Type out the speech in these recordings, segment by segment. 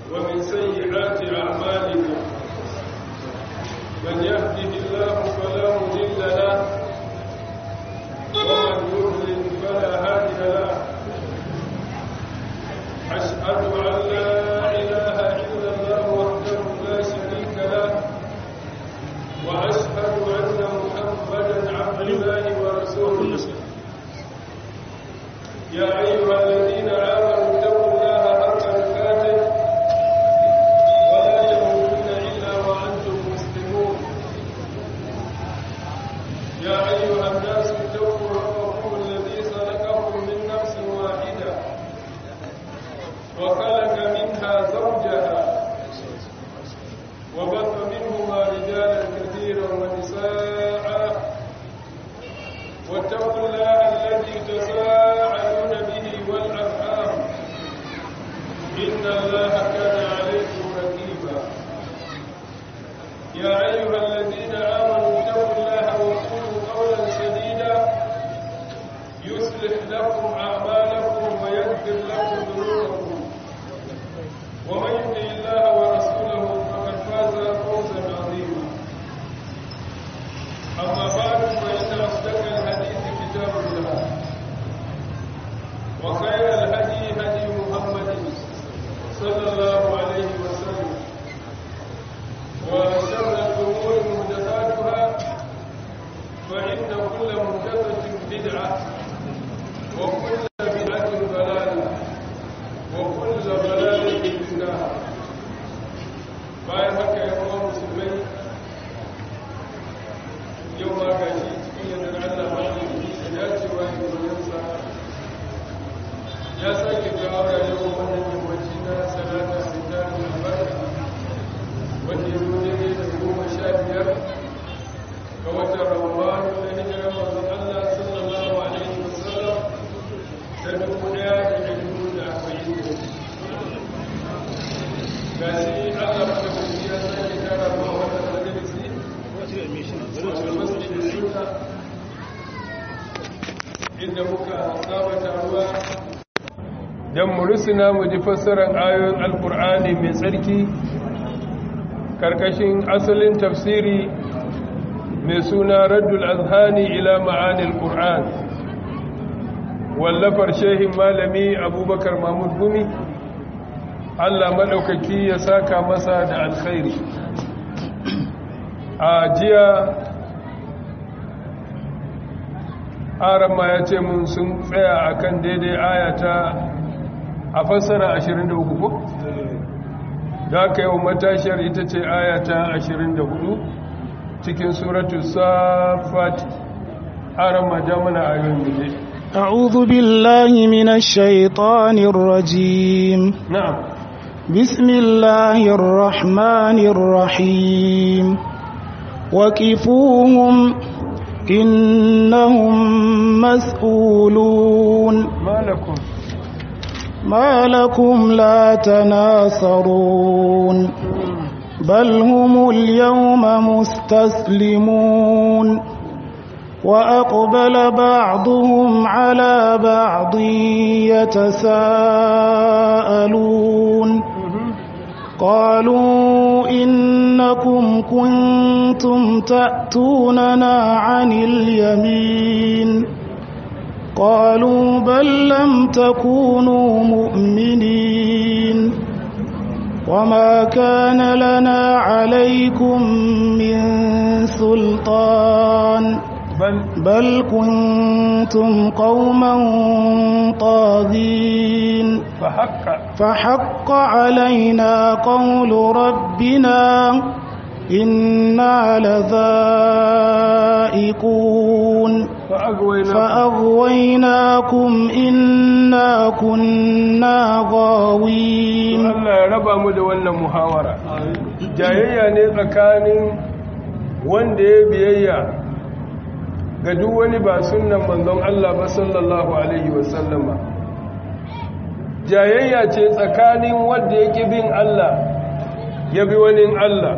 ومن سيئات أعمالنا من يهده الله فلا مضل له ومن يضلل فلا هادي له أشهد أن لا إله إلا الله وحده لا شريك له وأشهد أن محمدا عبد الله ورسوله يا أيها الذين آمنوا اتقوا الله حق تقاته ولا تموتن إلا وأنتم مسلمون يا أيها الناس اتقوا ربكم الذي خلقكم من نفس واحدة وخلق منها زوجها وبث منهما رجالا كثيرا ونساء واتقوا الله الذي تساءلون به والأرحام إن الله كان عليكم رقيبا يا أيها الذين آمنوا اتقوا الله وقولوا قولا سديدا يصلح لكم أعمالكم ويغفر لكم ذنوبكم ومن يطع الله ورسوله فقد فاز فوزا عظيما أما بعد فإن أصدق الحديث كتاب الله وخير الهدي هدي محمد صلى الله عليه وسلم وشر الأمور محدثاتها فإن كل محدثة بدعة وكل بدعة ضلالة وكل ضلالة في النار bayan haka ya kuma musulmai yau ma ga shi cikin yadda Allah ba da yi da dacewa da gurinsa ya sake kawo rayuwar wannan yammaci na salata da tarin albarka wanda ya zo daidai da goma sha biyar ga watan ramadanu da hijirar manzon Allah sallallahu alaihi wasallam da dubu daya da dubu da arba'in da ga shi Allah ba da ya sake kara ma wannan majalisi inda muka saba taruwa don mu rusuna mu ji fassarar ayoyin alkur'ani mai tsarki karkashin asalin tafsiri mai suna raddul azhani ila ma'anil qur'an wallafar shehin malami abubakar mahmud gumi allah maɗaukaki ya saka masa da alkhairi a jiya aran ma ya ce mun sun tsaya akan daidai ayata a fassara 23 ko? da aka yi wa matashiyar ita ce ayata 24 cikin suratu safat aran ma jamuna ayoyin muje أعوذ بالله من الشيطان الرجيم na'am بسم الله الرحمن الرحيم وقفوهم إنهم مسؤولون malakum ما لكم لا تناصرون بل هم اليوم مستسلمون وأقبل بعضهم على بعض يتساءلون قالوا إنكم كنتم تأتوننا عن اليمين قالوا بل لم تكونوا مؤمنين وما كان لنا عليكم من سلطان bal بل كنتم قوما طاغين fa haqqa فحق علينا قول ربنا إنا لذائقون fa agwayna فأغويناكم إنا كنا غاوين Allah ya raba mu da wannan muhawara jayayya ne tsakanin wanda ya biyayya ga duk wani ba sunnan manzon Allah ba sallallahu alaihi wasallama jayayya ce tsakanin wanda yake bin Allah ya bi wani Allah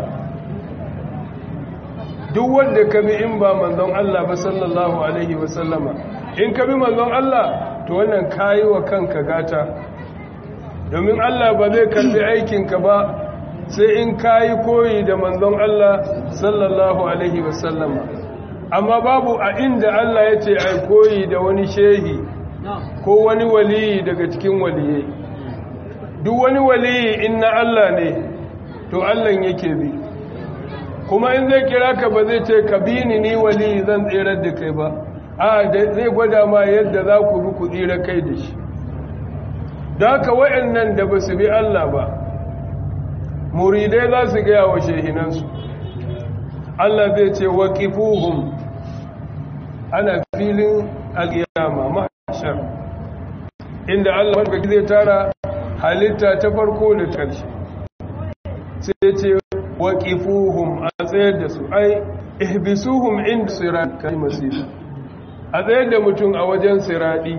duk wanda ka bi in ba manzon Allah ba sallallahu alaihi wasallama in ka bi manzon Allah to wannan kayi wa kanka gata domin Allah ba zai karbi aikinka ba sai in kayi koyi da manzon Allah sallallahu alaihi wasallama amma babu a inda Allah ya ce ai koyi da wani shehi ko wani waliyi daga cikin waliyai duk wani waliyi in na Allah ne to Allah yake bi kuma in zai kira ka ba zai ce ka bi ni ni waliyi zan tsirar da kai ba a zai gwada ma yadda za ku bi ku tsira kai da shi da haka waɗannan da ba su bi Allah ba muridai za su gaya wa shehinansu Allah zai ce waqifuhum ana filin alƙiyama mahshar inda Allah wanda zai tara halitta ta farko da ƙarshe sai ce waqifuhum a tsayar da su ai ihbisuhum inda sirat kai masira a tsayar da mutum a wajen siradi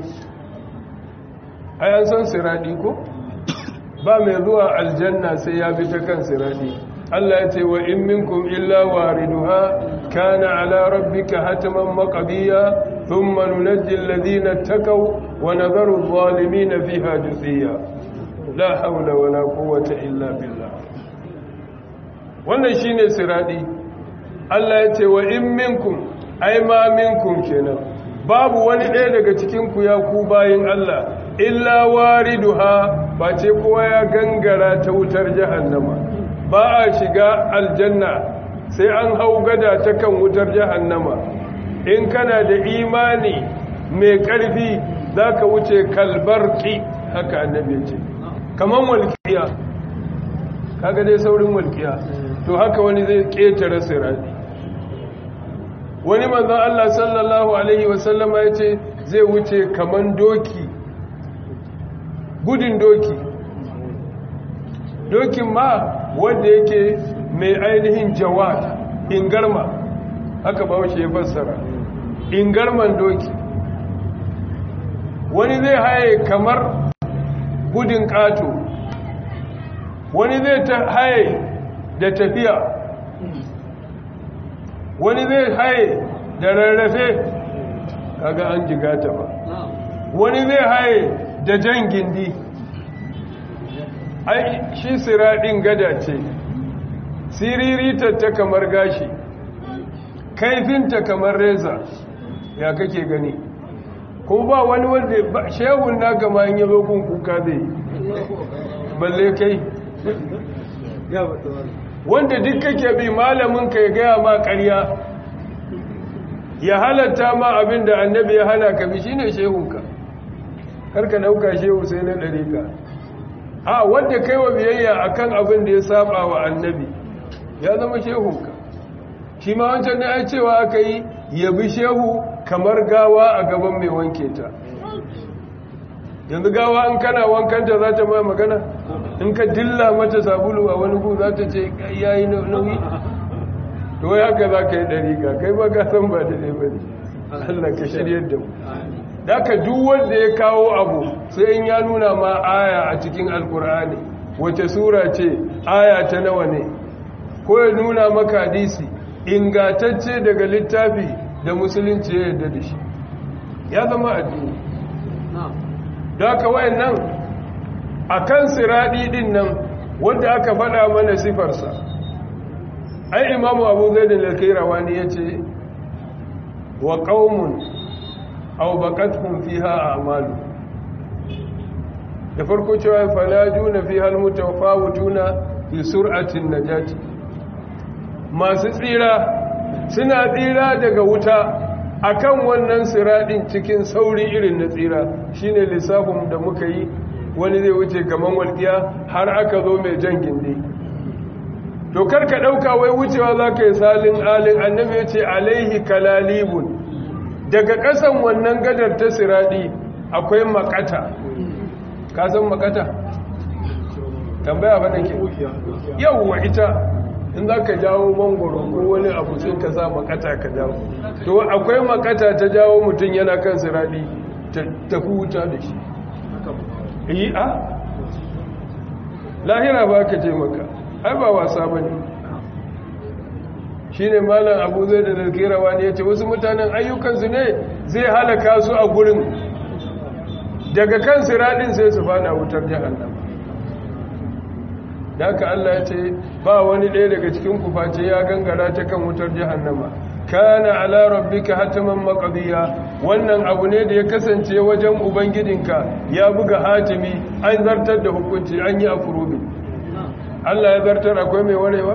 ai an san siradi ko ba mai zuwa aljanna sai ya bi ta kan siradi Allah ya ce wa in minkum illa wariduha kana ala rabbika hataman maqdiya thumma nunajji alladhina takaw wa nadharu adh-dhalimina fiha juthiya la hawla wala quwwata illa billah wannan shine siradi Allah ya ce wa in minkum ai ma minkum kenan babu wani ɗaya daga cikin ku ya ku bayin Allah illa wariduha ba ce kowa ya gangara ta wutar jahannama ba a shiga aljanna sai an hau gada ta kan wutar jahannama in kana da imani mai ƙarfi za ka wuce kalbarki haka annabi ce kaman walƙiya kaga dai saurin walƙiya to haka wani zai ƙetare sirati wani manzan Allah sallallahu Alaihi wasallama ya ce zai wuce kaman doki gudun doki dokin ma wanda yake mai ainihin jawad ingarma haka ba ya fassara ingarman doki wani zai haye kamar gudun ƙato wani zai ta haye da tafiya wani zai haye da rarrafe kaga an jigata ba wani zai haye da jan gindi ai shi siraɗin gada ce siriritar ta kamar gashi kaifinta kamar reza ya kake gani ko ba wani wanda shehun na gama yin yalo kun kuka zai balle kai wanda duk kake bi malamin ka ya gaya ma ƙarya ya halatta ma abin da annabi ya hana ka bi shine shehunka karka dauka shehu sai na ɗarika a wanda kai wa biyayya akan abin da ya saba wa annabi ya zama shehunka shi ma wancan ne ai cewa aka yi ya bi shehu kamar gawa a gaban mai wanke ta yanzu gawa in kana wankanta za ta ma magana in ka dilla mata sabulu a wani gu za ta ce yayi nauyi to wai haka za ka yi ɗarika kai ba ka san ba da ne ba ne Allah ka shiryar da mu daga duk wanda ya kawo abu sai in ya nuna ma aya a cikin alkur'ani wace sura ce aya ta nawa ne ko ya nuna maka hadisi ingatacce daga littafi da musulunci ya yarda da shi ya zama addini daga wayannan akan siradi din nan wanda aka faɗa mana sifarsa ai imamu abu zaid al-kairawani yace wa qaumun aw baqatuhum fiha a'malu da farko cewa falajuna fiha almutawafawtuna fi sur'atin najati masu tsira suna tsira daga wuta akan wannan siradin cikin sauri irin na tsira shine lissafin da muka yi wani zai wuce kaman walƙiya har aka zo mai jan gindi to karka ɗauka wai wucewa za ka yi salin alin annabi ya ce alaihi kalalibun daga ƙasan wannan gadar ta siradi akwai makata ka san makata tambaya ba ke yawwa ita in za ka jawo mangoro ko wani abu sai ka sa makata ka jawo to akwai makata ta jawo mutum yana kan siradi ta huta da shi yi a lahira ba ka ce maka ai ba wasa ba ne shi ne malam abu zai da dalkirawa ne ya ce wasu mutanen ayyukansu ne zai halaka su a gurin daga kan siradin sai su fada wutar jahannama da haka Allah ya ce ba wani ɗaya daga cikin ku face ya gangara ta kan wutar jahannama kana ala rabbika hataman maqdiya wannan abu ne da ya kasance wajen ubangidinka ya buga hatimi an zartar da hukunci an yi afurubi Allah ya zartar akwai mai warewa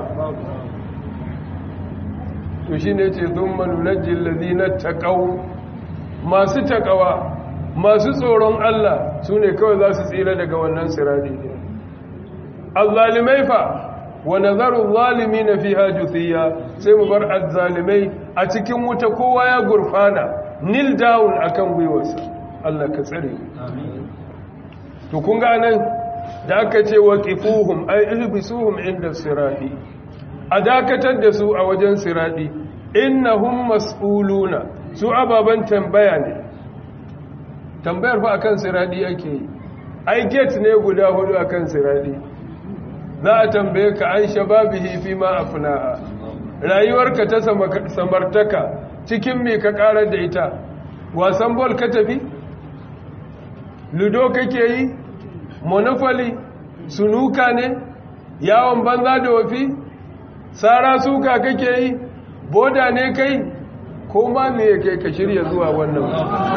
to shine yace thumma nunajjil ladina taqaw masu takawa masu tsoron Allah sune kawai za su tsira daga wannan sirari azzalimai fa wa nazaru zalimin fiha juthiya sai mu bar azzalimai a cikin wuta kowa ya gurfana nil down akan gwiwarsa Allah ka tsare to kun ga nan da aka ce waqifuhum ay ilbisuhum inda sirati a dakatar da su a wajen sirati innahum mas'uluna su ababan tambaya ne tambayar fa akan sirati ake yi ai gate ne guda hudu akan sirati za a tambaye ka an shababihi fi ma afnaha rayuwarka ta samartaka cikin me ka karar da ita wasan bol ka tafi ludo kake yi monopoly sunuka ne yawon banza da wafi tsara suka kake yi boda ne kai ko ma me kai ka shirya zuwa wannan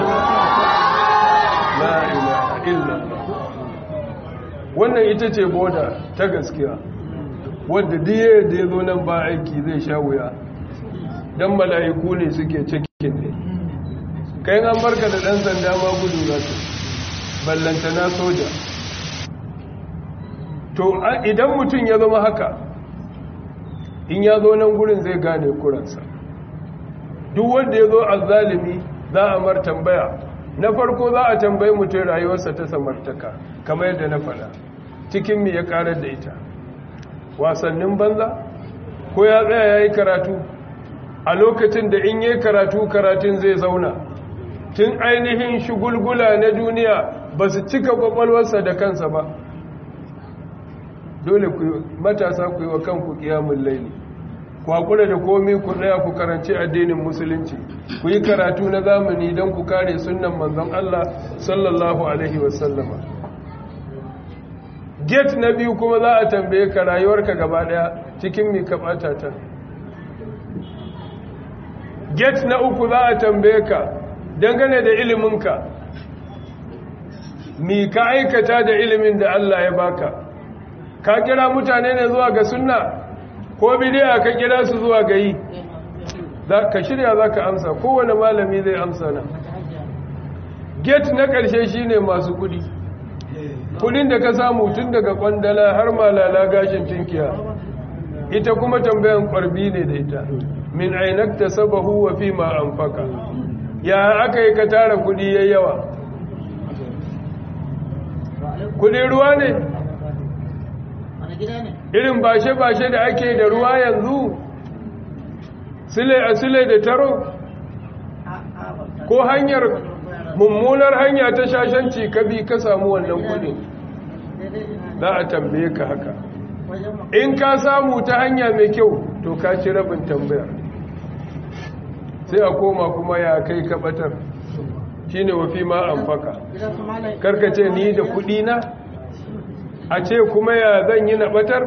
la ilaha illallah wannan ita ce boda ta gaskiya wadda diye da ya zo nan ba aiki zai sha wuya don mala'iku ne suke cikin ne kayan an barka da ɗan sanda ma gudu za su ballanta na soja to idan mutum ya zama haka in ya zo nan gurin zai gane kuransa duk wanda ya zo azzalimi za a mar tambaya na farko za a tambayi mutum rayuwarsa ta samartaka kamar yadda na faɗa cikin mi ya ƙarar da ita wasannin banza ko ya tsaya ya yi karatu a lokacin da in yi karatu karatun zai zauna tun ainihin shugulgula na duniya ba su cika kwakwalwarsa da kansa ba dole ku matasa ku yi wa kanku kiyamun laili ku haƙura da komi ku ɗaya ku karanci addinin musulunci ku yi karatu na zamani don ku kare sunan manzon Allah sallallahu alaihi wasallama get na biyu kuma za a tambaye ka rayuwarka gaba ɗaya cikin mi ka ɓata ta get na uku za a tambaye ka dangane da iliminka mi ka aikata da ilimin da Allah ya baka ka kira mutane ne zuwa ga sunna ko bidiya ka kira su zuwa ga yi ka shirya za ka amsa kowane malami zai amsa na get na ƙarshe shine masu kudi kudin da ka samu tun daga kwandala har malala gashin tinkiya ita kuma tambayan kwarbi ne da ita min ainakta sabahu wa fi ma anfaka ya aka yi ka tara kudi yayi yawa kudin ruwa ne irin bashe-bashe da ake da ruwa yanzu sile a sile da taro ko hanyar mummunar hanya ta shashanci ka bi ka samu wannan kudin za a tambaye ka haka in ka samu ta hanya mai kyau to ka ci rabin tambayar sai a koma kuma ya kai ka batar shi ne wafi ma an faka karkace ni da kudi na a ce kuma ya zan yi na batar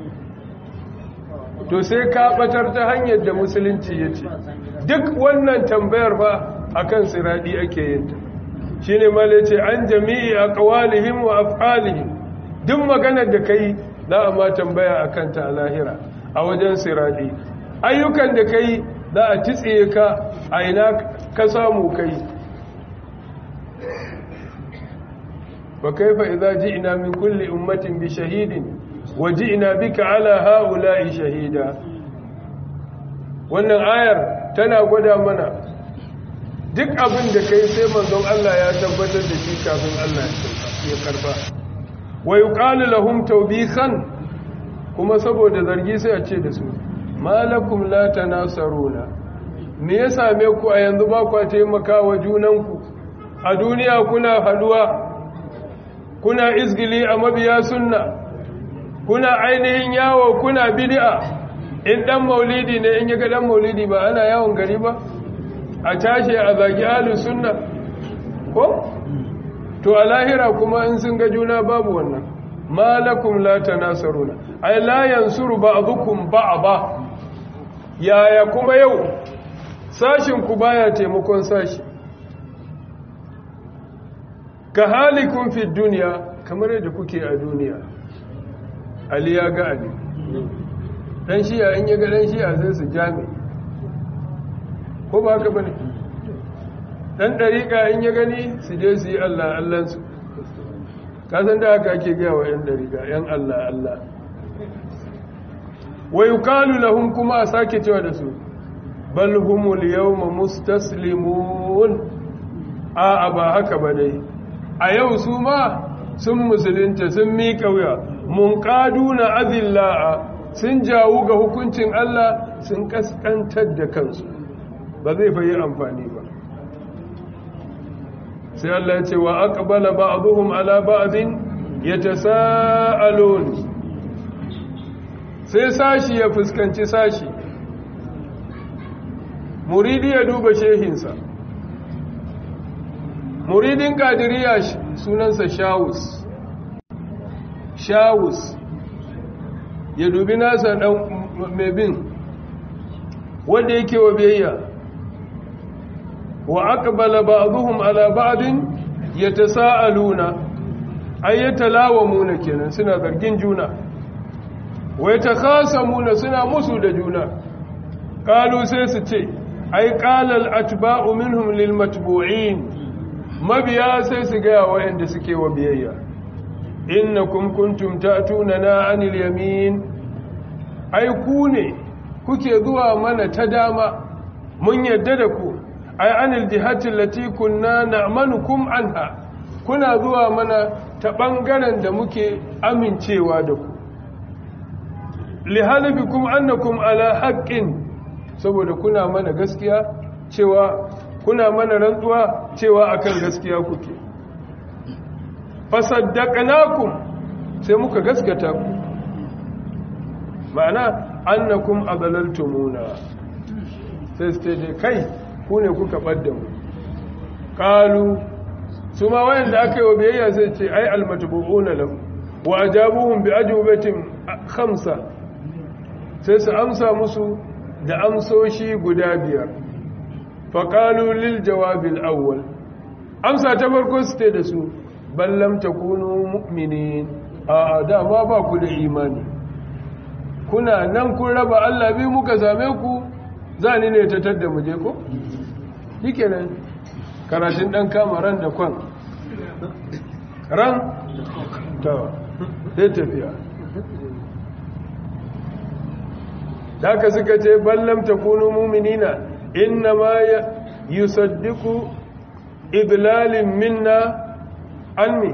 to sai ka batar ta hanyar da musulunci ya ce duk wannan tambayar ba a kan siradi ake yin ta shi ne mala ce an jami'i a kawalihim wa af'alihim duk maganar da ka yi za a ma tambaya a kanta a lahira a wajen siradi ayyukan da ka yi za a titsiye ka a ina ka samu kai wa kaifa idza ji'na min kulli ummatin bi shahidin wa ji'na bika ala haula'i shahida wannan ayar tana gwada mana duk abin da kai sai manzon Allah ya tabbatar da shi kafin Allah ya karba wa yuqalu lahum tawbihan kuma saboda zargi sai a ce da su malakum la tanasaruna me ya same ku a yanzu ba ku taimaka wa junanku a duniya kuna haduwa kuna izgili a mabiya sunna kuna ainihin yawo kuna bid'a in dan maulidi ne in yaga dan maulidi ba ana yawon gari ba a tashi a zagi ahlus sunna ko to a lahira kuma in sun ga juna babu wannan malakum la tanasaruna ai la yansuru ba'dukum ba'da yaya kuma yau sashin ku baya taimakon sashi ka halikun fi duniya kamar yadda kuke a duniya ali ya ga ali dan shiya in ya ga dan shiya zai su jami ko ba haka bane dan dariƙa in ya gani su je su yi Allah Allahnsu kasan da haka ake gaya wa yan dariƙa yan Allah Allah wa yuqalu lahum kuma a sake cewa da su bal humul yawma mustaslimun a ba haka ba dai a yau su ma sun musulunta sun miƙa wuya mun na azilla'a sun jawo ga hukuncin Allah sun kaskantar da kansu ba zai fayi amfani ba sai Allah ya ce wa aqbala ba'dhum ala ba'din yatasaalun sai sashi ya fuskanci sashi muridi ya duba shehinsa muridin kadiriya sunansa shawus shawus ya dubi nasa dan mai bin wanda yake wa biyayya wa aqbala ba'dhum ala ba'din yatasaaluna ay yatalawamuna kenan suna zargin juna wa yatakhasamuna suna musu da juna qalu sai su ce ay qala al-atba'u minhum lil matbu'in mabiya sai su ga wayanda suke wa biyayya innakum kuntum ta'tunana 'anil yamin ai ku ne kuke zuwa mana ta dama mun yadda da ku ai anil jihati allati kunna na'manukum anha kuna zuwa mana ta bangaren da muke amincewa da ku li halifikum annakum ala haqqin saboda kuna mana gaskiya cewa kuna mana rantsuwa cewa akan gaskiya kuke fasaddaqnakum sai muka gaskata ku ma'ana annakum adlaltumuna sai su ce kai ku ne kuka ɓadda mu ƙalu su ma wayanda aka yi wa biyayya sai ce ai almatubu'una lahu wa ajabuhum bi ajubatin khamsa sai su amsa musu da amsoshi guda biyar fa qalu lil jawabil awwal amsa ta farko su ce da su bal lam takunu mu'minin a da ma ba ku da imani kuna nan kun raba Allah bi muka same ku za ni ne ta tadda mu je ko shike nan karatun dan kama ran da kwan ran ta sai tafiya da ka suka ce ballam takunu mu'minina inna ma yusaddiqu idlalin minna anni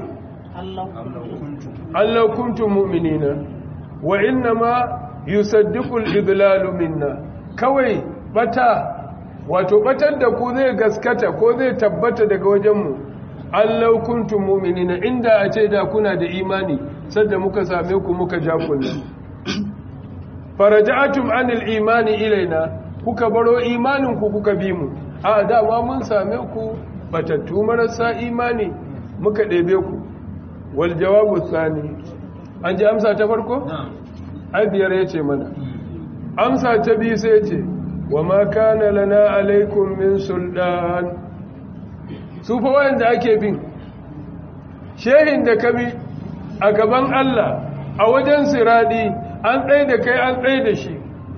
Allah kuntum mu'minina wa inna ma yusaddiqu al-idlalu minna kawai bata wato batar da ku zai gaskata ko zai tabbata daga wajenmu allau kuntum mu'minina inda a ce da kuna da imani sadda muka same ku muka ja kunna faraja'atum anil imani ilaina kuka baro imanin ku kuka bi mu a dama mun same ku batattu marasa imani muka ɗebe ku wal jawabu tsani an ji amsa ta farko? ai biyar ya ce mana amsa ta biyu sai ce wa ma kana lana alaikum min sultan su fa wanda ake bin shehin da ka bi a gaban Allah a wajen siradi an tsaye da kai an tsaye da shi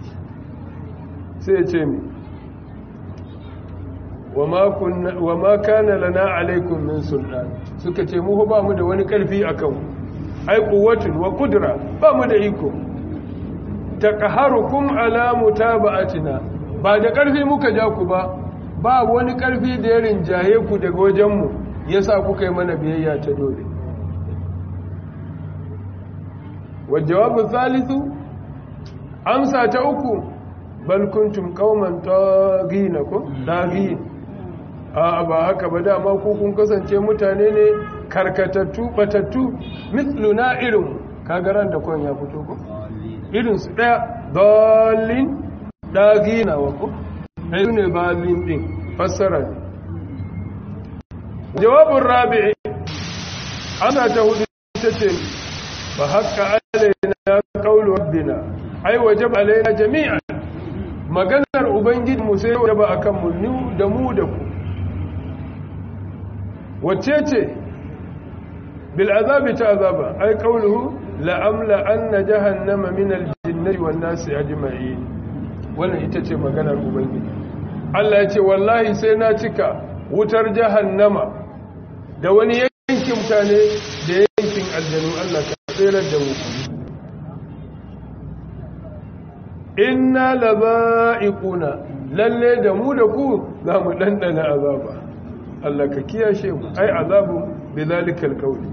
sai ce mi wa ma kana lana alaikum min sultan suka ce mu ba mu da wani karfi akan ai quwwatun wa qudra ba mu da iko taqaharukum ala mutaba'atina ba da karfi muka ja ku ba ba wani karfi da ya rinjaye ku daga wajenmu yasa kuka yi mana biyayya ta dole wa jawabu thalithu amsa ta uku bal kuntum qauman taghinakum taghin a ba haka ba dama ku kun kasance mutane ne karkatattu batattu misluna irin kagaran da kwan ya fito ko irin su daya dalin dagina wa ko ai ne dalin din fassara ne jawabin rabi'i ana ta hudu ta ce ba haka alaina qaulu rabbina ai wajab alaina jami'an maganar ubangiji mu sai wajaba akan mu da mu da ku wacce ce bil azabi ta azaba ai qawluhu la amla anna jahannama min al jinnati wan nasi ajma'in wannan ita ce maganar ubangiji Allah ya ce wallahi sai na cika wutar jahannama da wani yankin mutane da yankin aljanu Allah ka tsirar da mu inna laba'iquna lalle da mu da ku za mu dandana azaba Allah ka kiyashe mu ai azabu bizalikal qawli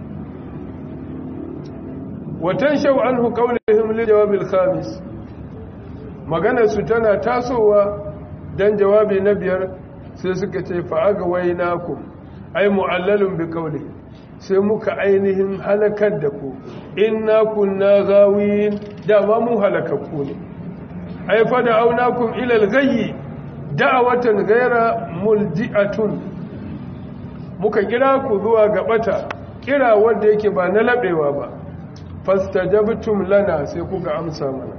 wa tanshaw anhu qawlihim li jawabil khamis maganar su tana tasowa dan jawabi na biyar sai suka ce fa aga wainakum ai mu'allalun bi qawli sai muka ainihin halakar da ku inna kunna gawin dama mu halakakku ne ai fa da aunakum ila al-ghayyi da'awatan ghayra mulji'atun muka kira ku zuwa ga bata kira wanda yake ba na labewa ba fastajabtum lana sai kuka amsa mana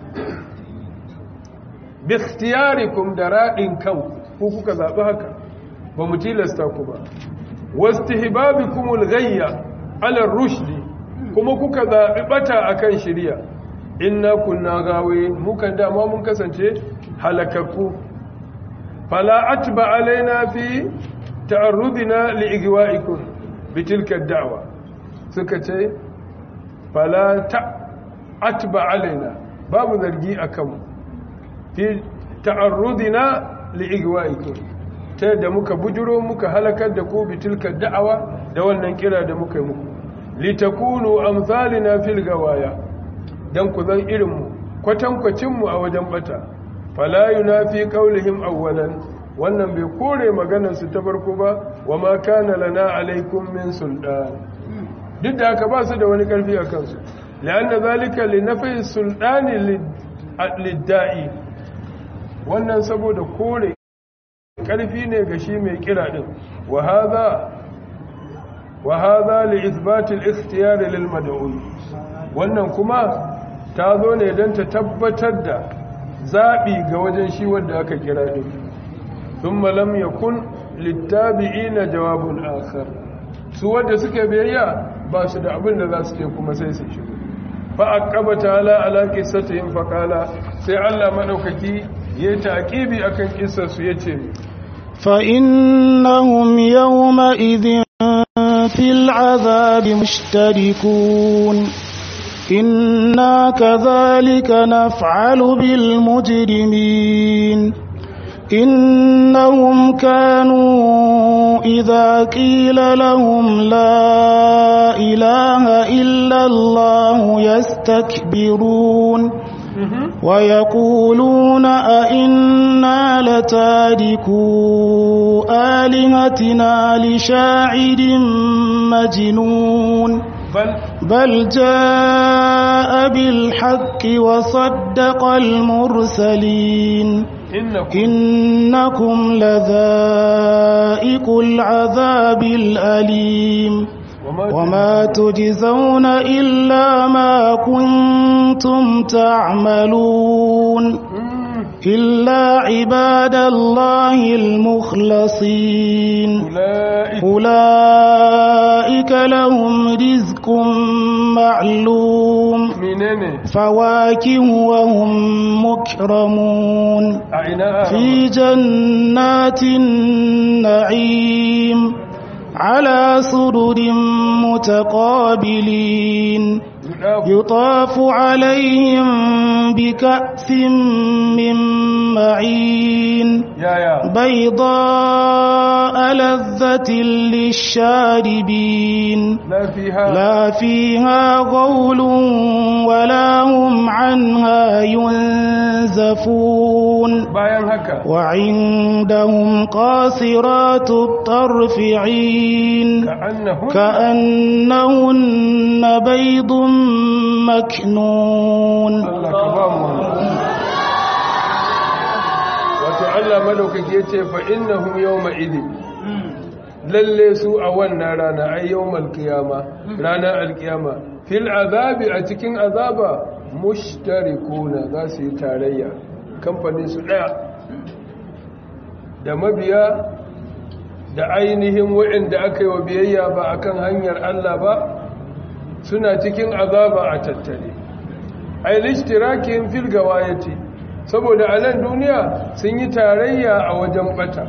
bi ikhtiyarikum da radin kanku ku kuka zabi haka ba mu tilasta ku ba wastihbabikumul ghayya ala rushdi kuma kuka zabi bata akan shari'a inna kunna gawe mukan dama mun kasance halakakku fala atba alaina fi ta'arrudina liigwa'ikum bitilka da'wa suka ce fala ta atba alaina babu zargi akan fi ta'arrudina liigwa'ikum ta da muka bujuro muka halakar da ku bitilka da'awa da wannan kira da muka yi muku litakunu amsalina fil gawaya dan ku zan irinmu kwatankwacinmu a wajen bata fala yunafi qaulihim awwalan wannan bai kore maganar su ta farko ba wa ma kana lana alaikum min sultan duk da haka ba su da wani karfi a kansu la'anna zalika li nafi sultani lidda'i wannan saboda kore karfi ne ga shi mai kira din wa hadha wa hadha li ithbat al-ikhtiyar lil mad'un wannan kuma ta zo ne don ta tabbatar da zaɓi ga wajen shi wadda aka kira ɗin sun malam ya kun littabi'i na jawabun akar su wadda suka biyayya ba su da abin da za su ce kuma sai su shigo fa a ƙaba ta ala alaƙi sata yin faƙala sai allah maɗaukaki ya ta aƙibi a kan ƙisarsu ya ce فإنهم يومئذ في العذاب مشتركون إنا كذلك نفعل بالمجرمين إنهم كانوا إذا قيل لهم لا إله إلا الله يستكبرون ويقولون أئنا لتاركوا آلهتنا لشاعر مجنون bal بل جاء بالحق وصدق المرسلين innakum إنكم لذائق العذاب الأليم وما تجزون إلا ما كنتم تعملون Mm, إلا عباد الله المخلصين ula'ika أولئك لهم رزق معلوم menene فواكه وهم مكرمون a ina في جنات النعيم على سرر متقابلين يطاف عليهم بكأس من معين yaya بيضاء لذة للشاربين la fiha لا فيها غول ولا هم عنها ينزفون bayan haka وعندهم قاصرات الطرف عين ka'annahu كأنهن بيض مكنون Allah ka ba mu wannan. wato Allah madaukaki yace fa innahum yawma idin lalle su a wannan rana ay yawmal qiyama ranar alqiyama fil azabi a cikin azaba mushtarikuna za su yi tarayya kamfanin su ɗaya da mabiya da ainihin waɗanda aka yi wa biyayya ba akan hanyar Allah ba suna cikin azaba a tattare ai lishtirakin fil gawayati saboda a nan duniya sun yi tarayya a wajen bata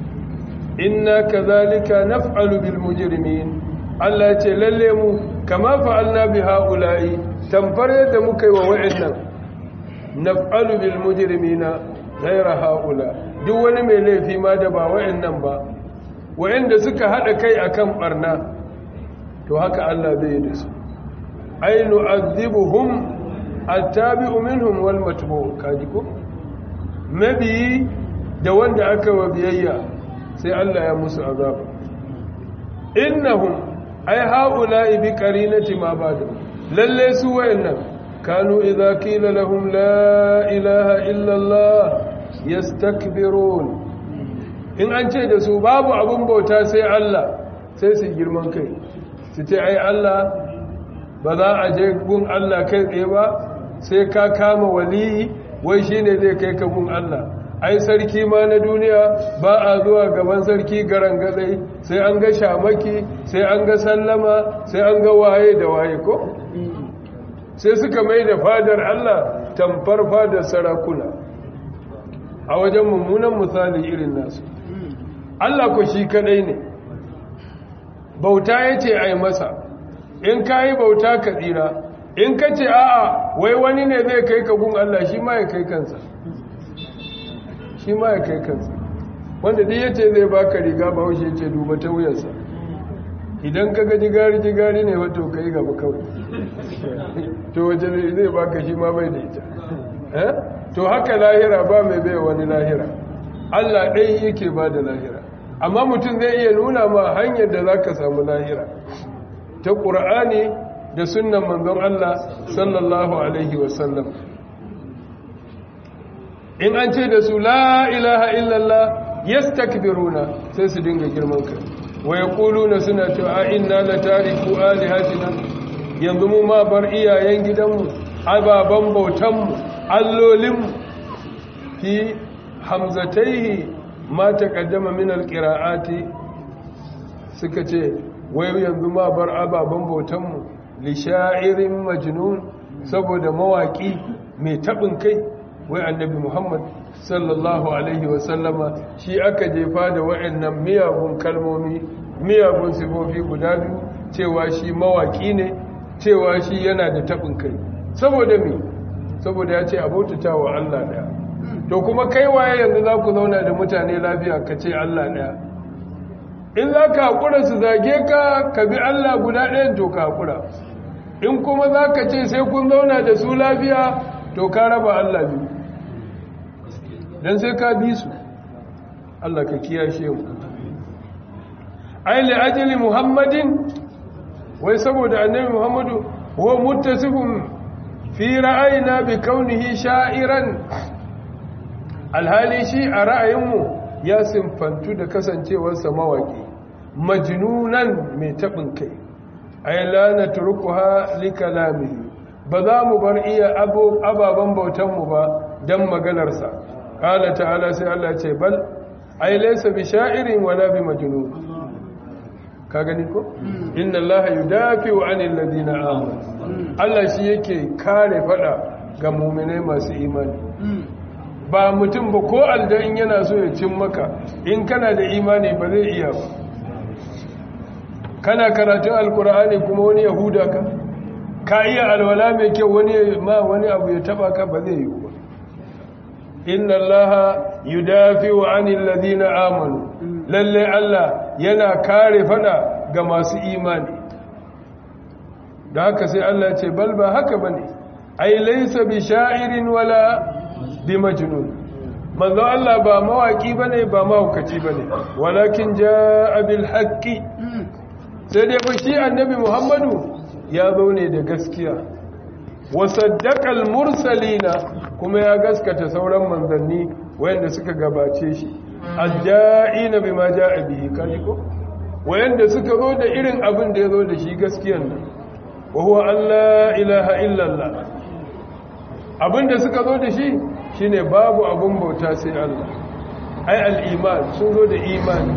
inna kazalika naf'alu bil mujrimin Allah ya ce lalle mu kama fa'alna bi haula'i tamfar yadda muka yi wa wa'annan naf'alu bil mujrimina ghayra haula duk wani mai laifi ma da ba wa'annan ba wa'anda suka hada kai akan barna to haka Allah zai yi da su ay nu'adhibuhum attabi'u minhum wal matbu kaji ko mabi da wanda aka wa biyayya sai Allah ya musu azaba innahum ay haula'i bi qarinati ma ba'da lalle su wayannan kanu idza qila lahum la ilaha illa Allah yastakbirun in an ce da su babu abun bauta sai Allah sai su girman kai su ce ai Allah ba za a je gun Allah kai tsaye ba sai ka kama waliyi wai shine zai kai ka gun Allah ai sarki ma na duniya ba a zuwa gaban sarki garan gadai sai an ga shamaki sai an ga sallama sai an ga waye da waye ko sai suka mai da fadar Allah tamfar fadar sarakuna a wajen mummunan misali irin nasu Allah ko shi kadai ne bauta yace ai masa in kai bauta ka tsira in ka ce a'a wai wani ne zai kai ka gun Allah shi ma ya kai kansa shi ma ya kai kansa wanda duk yace zai baka riga ba haushe yace duba ta wuyarsa idan ka ga jigari jigari ne wato kai gaba kawai to waje zai baka shi ma bai da ita eh to haka lahira ba mai bai wani lahira Allah ɗai yake ba da lahira amma mutum zai iya nuna ma hanyar da za ka samu lahira ta ƙura'ani da sunan manzon Allah sallallahu Alaihi wasallam in an ce da su la ilaha illallah yastakbiruna sai su dinga girman kai wa yaquluna suna cewa inna la tariku alihatina yanzu mu ma bar iyayen gidanmu ababan bautanmu allolinmu fi hamzataihi ma taqaddama min alqira'ati suka ce wai yanzu ma bar ababan bautanmu li sha'irin majnun saboda mawaki mai tabin kai wai annabi Muhammad sallallahu alaihi wasallama shi aka jefa da wa'annan miyagun kalmomi miyagun sifofi guda biyu cewa shi mawaki ne cewa shi yana da tabin kai saboda me saboda ya ce abautata wa Allah daya to kuma kai waye yanzu za ku zauna da mutane lafiya ka ce Allah daya in za ka haƙura su zage ka ka bi Allah guda ɗayan to ka haƙura in kuma za ka ce sai kun zauna da su lafiya to ka raba Allah biyu don sai ka bi su Allah ka kiyashe mu aile ajali muhammadin wai saboda annabi muhammadu huwa muttasifun fi ra'ayina bi kaunihi sha'iran alhali shi a ra'ayinmu ya simfantu da kasancewarsa mawaki majnunan mai taɓin kai ay la natrukuha li kalamihi ba za mu bar iya ababen bautanmu ba don maganarsa ƙala ta'ala sai Allah ce bal ai laysa bi sha'irin wala bi majnun ka gani ko inna allaha yudafi'u 'anil ladina amanu Allah shi yake kare fada ga mu'minai masu imani ba mutum ba ko aljan yana so ya cin maka in kana da imani ba zai iya ba kana karatun alkur'ani kuma wani yahuda ka ka iya alwala mai kyau wani ma wani abu ya taba ka ba zai yi ba inna allaha yudafi'u 'anil ladina amanu lalle Allah yana kare fada ga masu imani da haka sai Allah ya ce bal ba haka bane ai laysa bi sha'irin wala bi majnun manzo Allah ba mawaki bane ba mahaukaci bane walakin jaa bil haqqi sai dai fa shi annabi Muhammadu ya zo ne da gaskiya wa saddaqal mursalina kuma ya gaskata sauran manzanni wayanda suka gabace shi adda'ina bima ja'a bihi kaji ko wayanda suka zo da irin abin da ya zo da shi gaskiyan nan wa huwa alla ilaha illallah abinda suka zo da shi shine babu abun bauta sai Allah ai al-iman sun zo da imani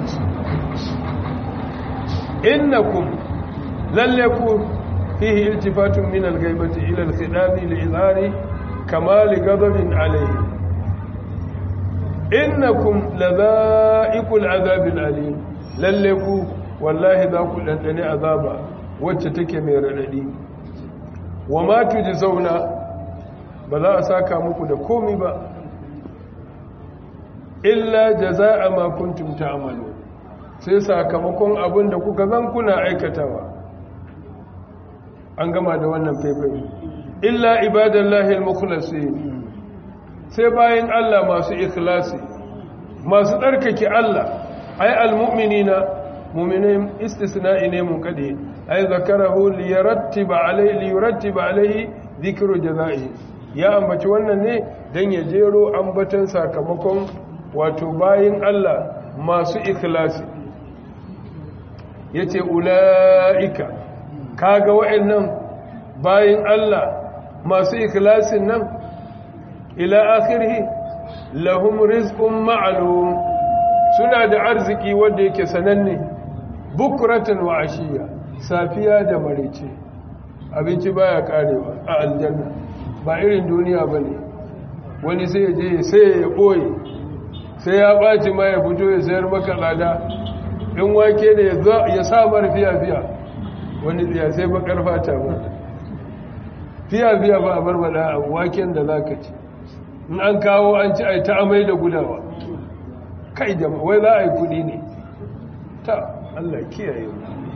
innakum lalle ku fihi iltifatun min al-ghaibati ila al-khidabi li-izhari kamali ghadabin alayhi innakum ladha'iqul azabil alim lalle ku wallahi za ku dandane azaba wacce take mai radadi wa ma tujzauna ba za a saka muku da komi ba illa jazaa'a ma kuntum ta'malu sai sakamakon abin da kuka zan kuna aikatawa an gama da wannan faifai illa ibadallahi al-mukhlasin sai bayan Allah masu ikhlasi masu tsarkake Allah ay al-mu'minina mu'minin istisna'i ne mun kade ay zakarahu liyarattiba alayhi liyurattiba alayhi dhikru jazaa'i ya ambaci wannan ne dan ya jero ambatan sakamakon wato bayin Allah masu ikhlasi yace ulaika kaga wa'annan bayin Allah masu ikhlasin nan ila akhirih lahum rizqun ma'lum suna da arziki wanda yake sananne bukratan wa ashiya safiya da marece abinci baya karewa a aljanna ba irin duniya bane wani sai ya je sai ya boye sai ya baci ma ya fito ya sayar maka lada in wake ne ya sa mar fiya fiya wani tsiya sai bakar fata ba fiya fiya ba a barbada a waken da zaka ci in an kawo an ci ai ta amai da gudawa kai jama'a wai za a yi kudi ne ta Allah kiyaye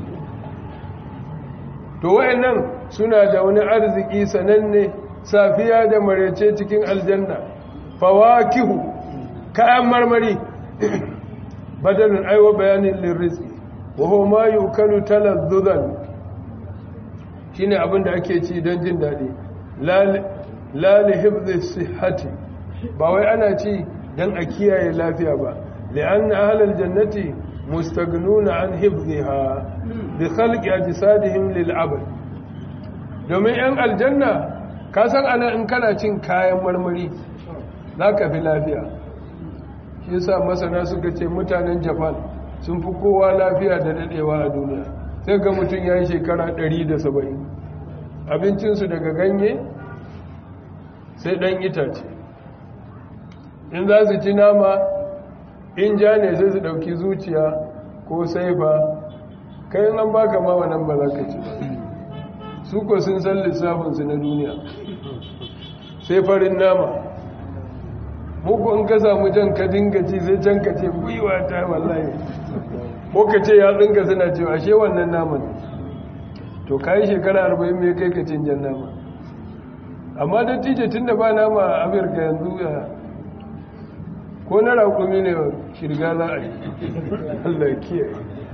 to wayannan suna da wani arziki sananne safiya da marece cikin aljanna fawakihu kayan marmari badalin aiwa bayanin lirrizki wa huwa ma yukalu talazzuzan shine abin da ake ci don jin daɗi la li hifdhi sihhati ba wai ana ci don a kiyaye lafiya ba li'anna ahlal jannati mustagnuna an hifdhiha bi khalqi ajsadihim lil abad domin yan aljanna ka san ana in kana cin kayan marmari zaka fi lafiya shi yasa masana suka ce mutanen Japan sun fi kowa lafiya da dadewa a duniya sai ga mutum ya yi shekara 170 abincinsu daga ganye sai ɗan itace in za su ci nama in ja ne sai su ɗauki zuciya ko saifa kayan an baka ma wannan ba za ka ci su ko sun san lissafinsu na duniya sai farin nama muku in ka samu jan ka dinga ci sai can ka ce gwiwa ta wallahi ko ka ce ya tsinka suna cewa ashe wannan naman to ka yi shekara arba'in mai kai ka cin jan nama amma da tije tun da ba nama a afirka yanzu ya ko na raƙumi ne shirga za a yi allah kiyaye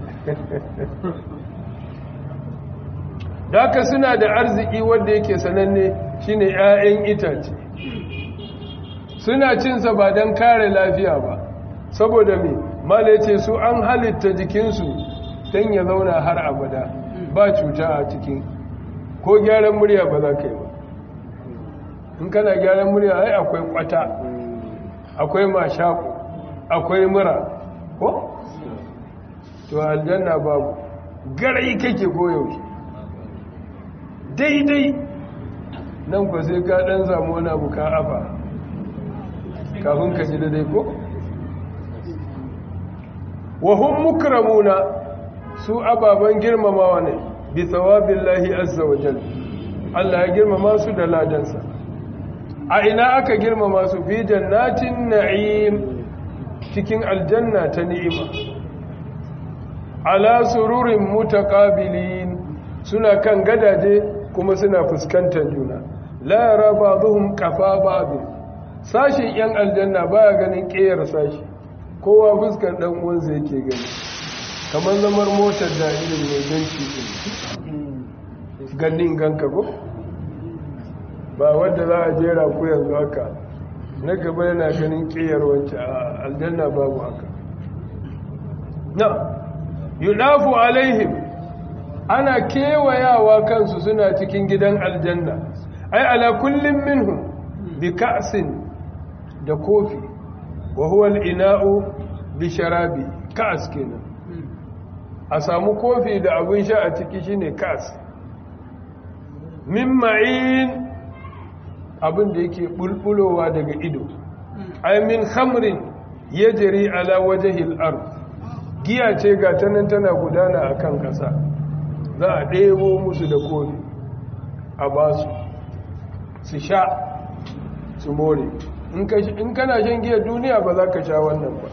da suna da arziki wanda yake sananne shine 'ya'yan itace suna cinsa ba don kare lafiya ba saboda me mala ce su an halitta jikinsu don ya zauna har abada ba cuta a cikin ko gyaran murya ba za ka yi ba in kana gyaran murya ai akwai kwata akwai mashaku akwai mura ko? to aljanna babu garai kake koyaushe daidai nan kwa sai ka dan samu wani abu ka afa kafin ka ji daidai ko? wahun mukramuna su ababen girmamawa ne bi tsawabin lahi azza wa jal Allah ya girmama su da ladansa a ina aka girmama su fi jannatin na'im cikin aljanna ta ni'ima ala sururin mutaqabilin suna kan gadaje kuma suna fuskantar juna la yara ba'dhum qafa ba'd sashin yan aljanna baya ganin ƙeyar sashi kowa fuskar dan uwansa yake gani kamar zamar motar da irin mai ganci din gannin ganka ko ba wadda za a jera ku yanzu haka na gaba yana ganin ƙiyar wancan a aljanna babu haka na yudafu alaihim ana kewayawa kansu suna cikin gidan aljanna ai ala kullum minhum bi ka'sin da kofi wa huwa al-ina'u bi sharabi ka'as kenan a samu kofi da abin sha a ciki shine ka'as min ma'in abin da yake bulbulowa daga ido ay min khamrin yajri ala wajhi al-ard giya ce ga tanan tana gudana akan kasa za a ɗebo musu da kofi a basu su sha su more in kana shan giyar duniya ba za ka sha wannan ba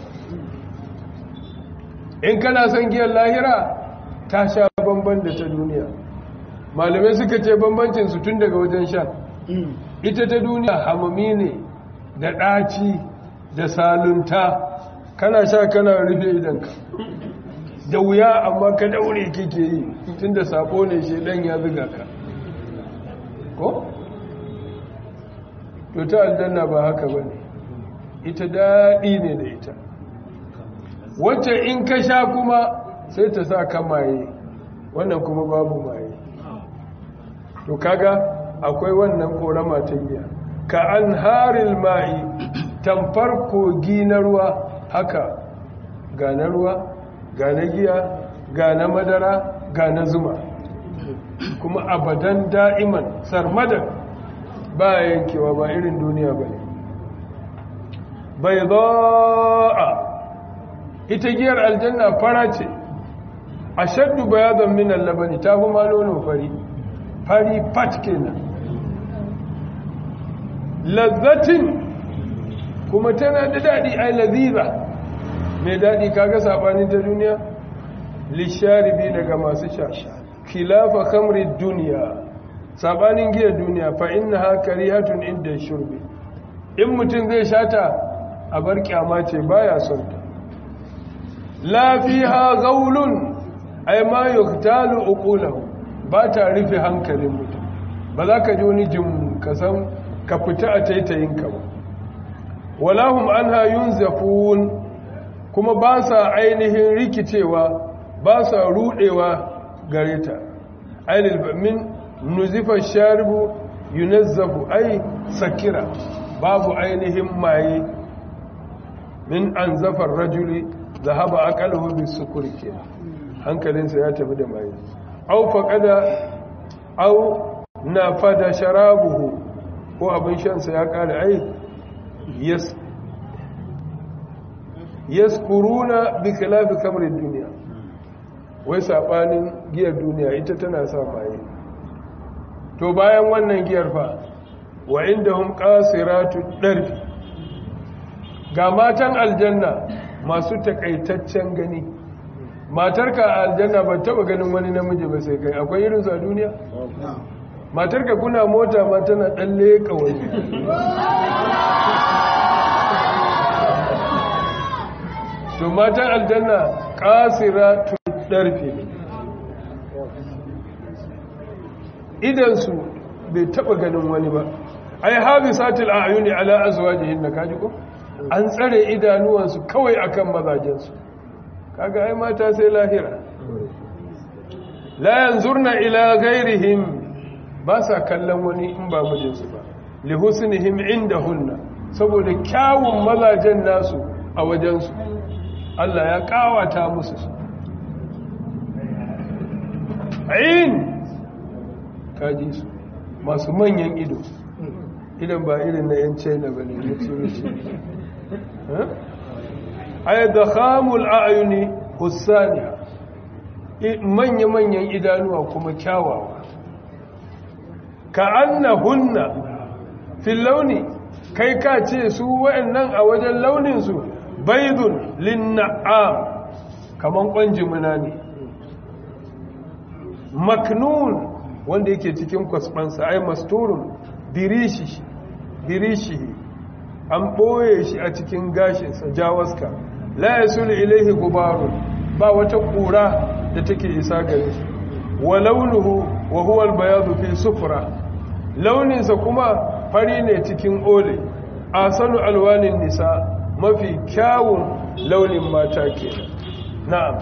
in kana son giyar lahira ta sha bamban da ta duniya malamai suka ce bambancin su tun daga wajen sha ita ta duniya hamami ne da ɗaci da salunta kana sha kana rufe idanka da wuya amma ka daure kike yi tun da sabo ne shedan ya zuga ka ko? to ta aljanna ba haka ba ne ita daɗi ne da ita wacce in ka sha kuma sai ta sa ka maye wannan kuma babu maye to kaga akwai wannan korama ta giya ka an haril ma'i tamfar kogi na ruwa haka ga na ruwa ga na giya ga na madara ga na zuma kuma abadan da'iman sarmadan ba yankewa ba irin duniya ba ne bai za'a ita giyar aljanna fara ce a shaddu bayadan minan labani ta fi nono fari fari fat kenan lazzatin kuma tana da daɗi ai laziza mai daɗi kaga saɓanin ta duniya lisharibi daga masu sha khilafa kamri duniya saɓanin giyar duniya fa inna ha karihatun inda shurbi in mutum zai shata a bar kyama ce baya son ta lafiha gaulun ai ma yuktalu uqulahu ba ta rufe hankalin mutum ba za ka ji wani jin ka san ka fita a taitayinka ba walahum anha yunzafun kuma ba sa ainihin rikicewa ba sa rudewa gare ta ainihin min nuzifa sharibu yunazzafu ai sakira babu ainihin maye min an zafar rajuli zahaba aqaluhu bisukuri ke hankalinsa ya tafi da maye au faqada au nafada sharabuhu ko abin shansa ya kare ai yes yaskuruna bi khilafi kamrin duniya wai sabanin giyar duniya ita tana sa maye to bayan wannan giyar fa wa indahum qasiratu darfi ga matan aljanna masu takaitaccen gani matarka a aljanna ba taba ganin wani namiji ba sai kai akwai irin a duniya matarka kuna mota ma tana dan leka wani to matan aljanna qasiratu darfi idan su bai taba ganin wani ba ai habisatul a'yuni ala azwajihin kaji ko an tsare idanuwansu kawai akan mazajensu kaga ai mata sai lahira la yanzurna ila ghairihim ba sa kallon wani in ba mijinsu ba li husnihim indahunna saboda kyawun mazajen nasu a wajensu Allah ya kawata musu su ayin kaji su masu manyan ido idan ba irin na yan china ba ne na turuci ay dakhamul a'yuni husaniya manya-manyan idanuwa kuma kyawawa ka annahunna fil launi kai ka ce su wayannan a wajen launin su baydun linna'am kaman kwanjimuna ne maknun wanda yake cikin kwasfansa ai masturun dirishi dirishi an ɓoye shi a cikin gashinsa jawaska la ya sulu ilaihi gubarun ba wata ƙura da take isa gare shi wa launuhu wa huwa albayadu fi sufra launinsa kuma fari ne cikin ole asanu alwanin nisa mafi kyawun launin mata ke na'am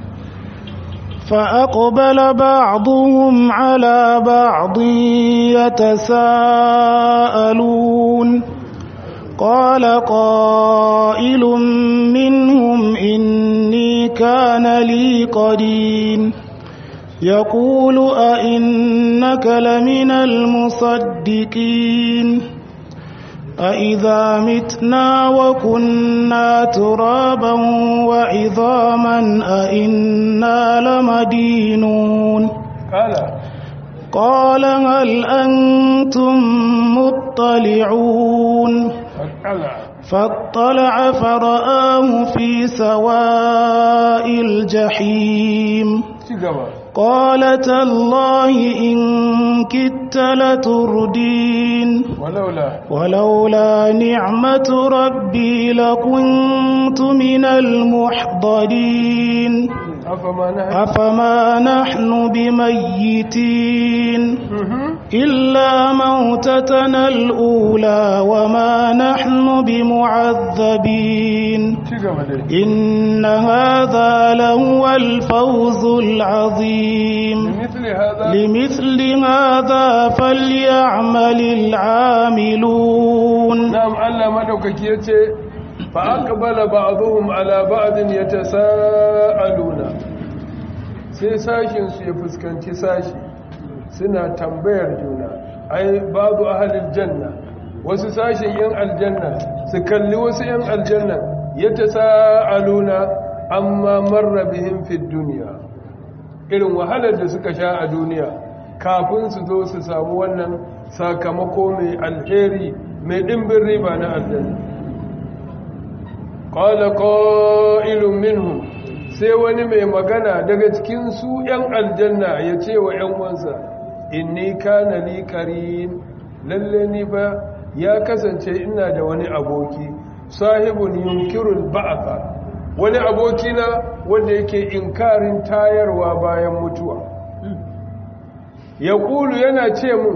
فأقبل بعضهم على بعض يتساءلون قال قائل منهم إني كان لي قدين يقول أئنك لمن المصدقين أإذا متنا وكنا ترابا وعظاما أئنا لمدينون قال قال هل أنتم مطلعون قال فاطلع فرآه في سواء الجحيم cigaba قال تالله إن كدت لتردين walaula ولولا نعمة ربي لكنت من المحضرين afama na أفما نحن بميتين إلا موتتنا الأولى وما نحن بمعذبين cigaba dai إن هذا لهو الفوز العظيم مثل هذا لمثل هذا فليعمل العاملون na'am Allah madaukaki yace fa aqbala ba'dhum ala ba'din yatasaaluna sai sashin su ya fuskanci sashi suna tambayar juna ai ba'du ahlil janna wasu sashin yan aljanna su kalli wasu yan aljanna yatasaaluna amma marra bihim fid dunya irin wahalar da suka sha a duniya kafin su zo su samu wannan sakamako mai alheri mai ɗimbin riba na aljanna ƙwala ƙa'ilun minhu sai wani mai magana daga cikin su ‘yan aljanna ya ce wa ‘yan wansa inni kana li karin lalle ni ba ya kasance ina da wani aboki sahibun yunkirul ba'atha wani abokina wanda yake inkarin tayarwa bayan mutuwa ya kulu yana ce mun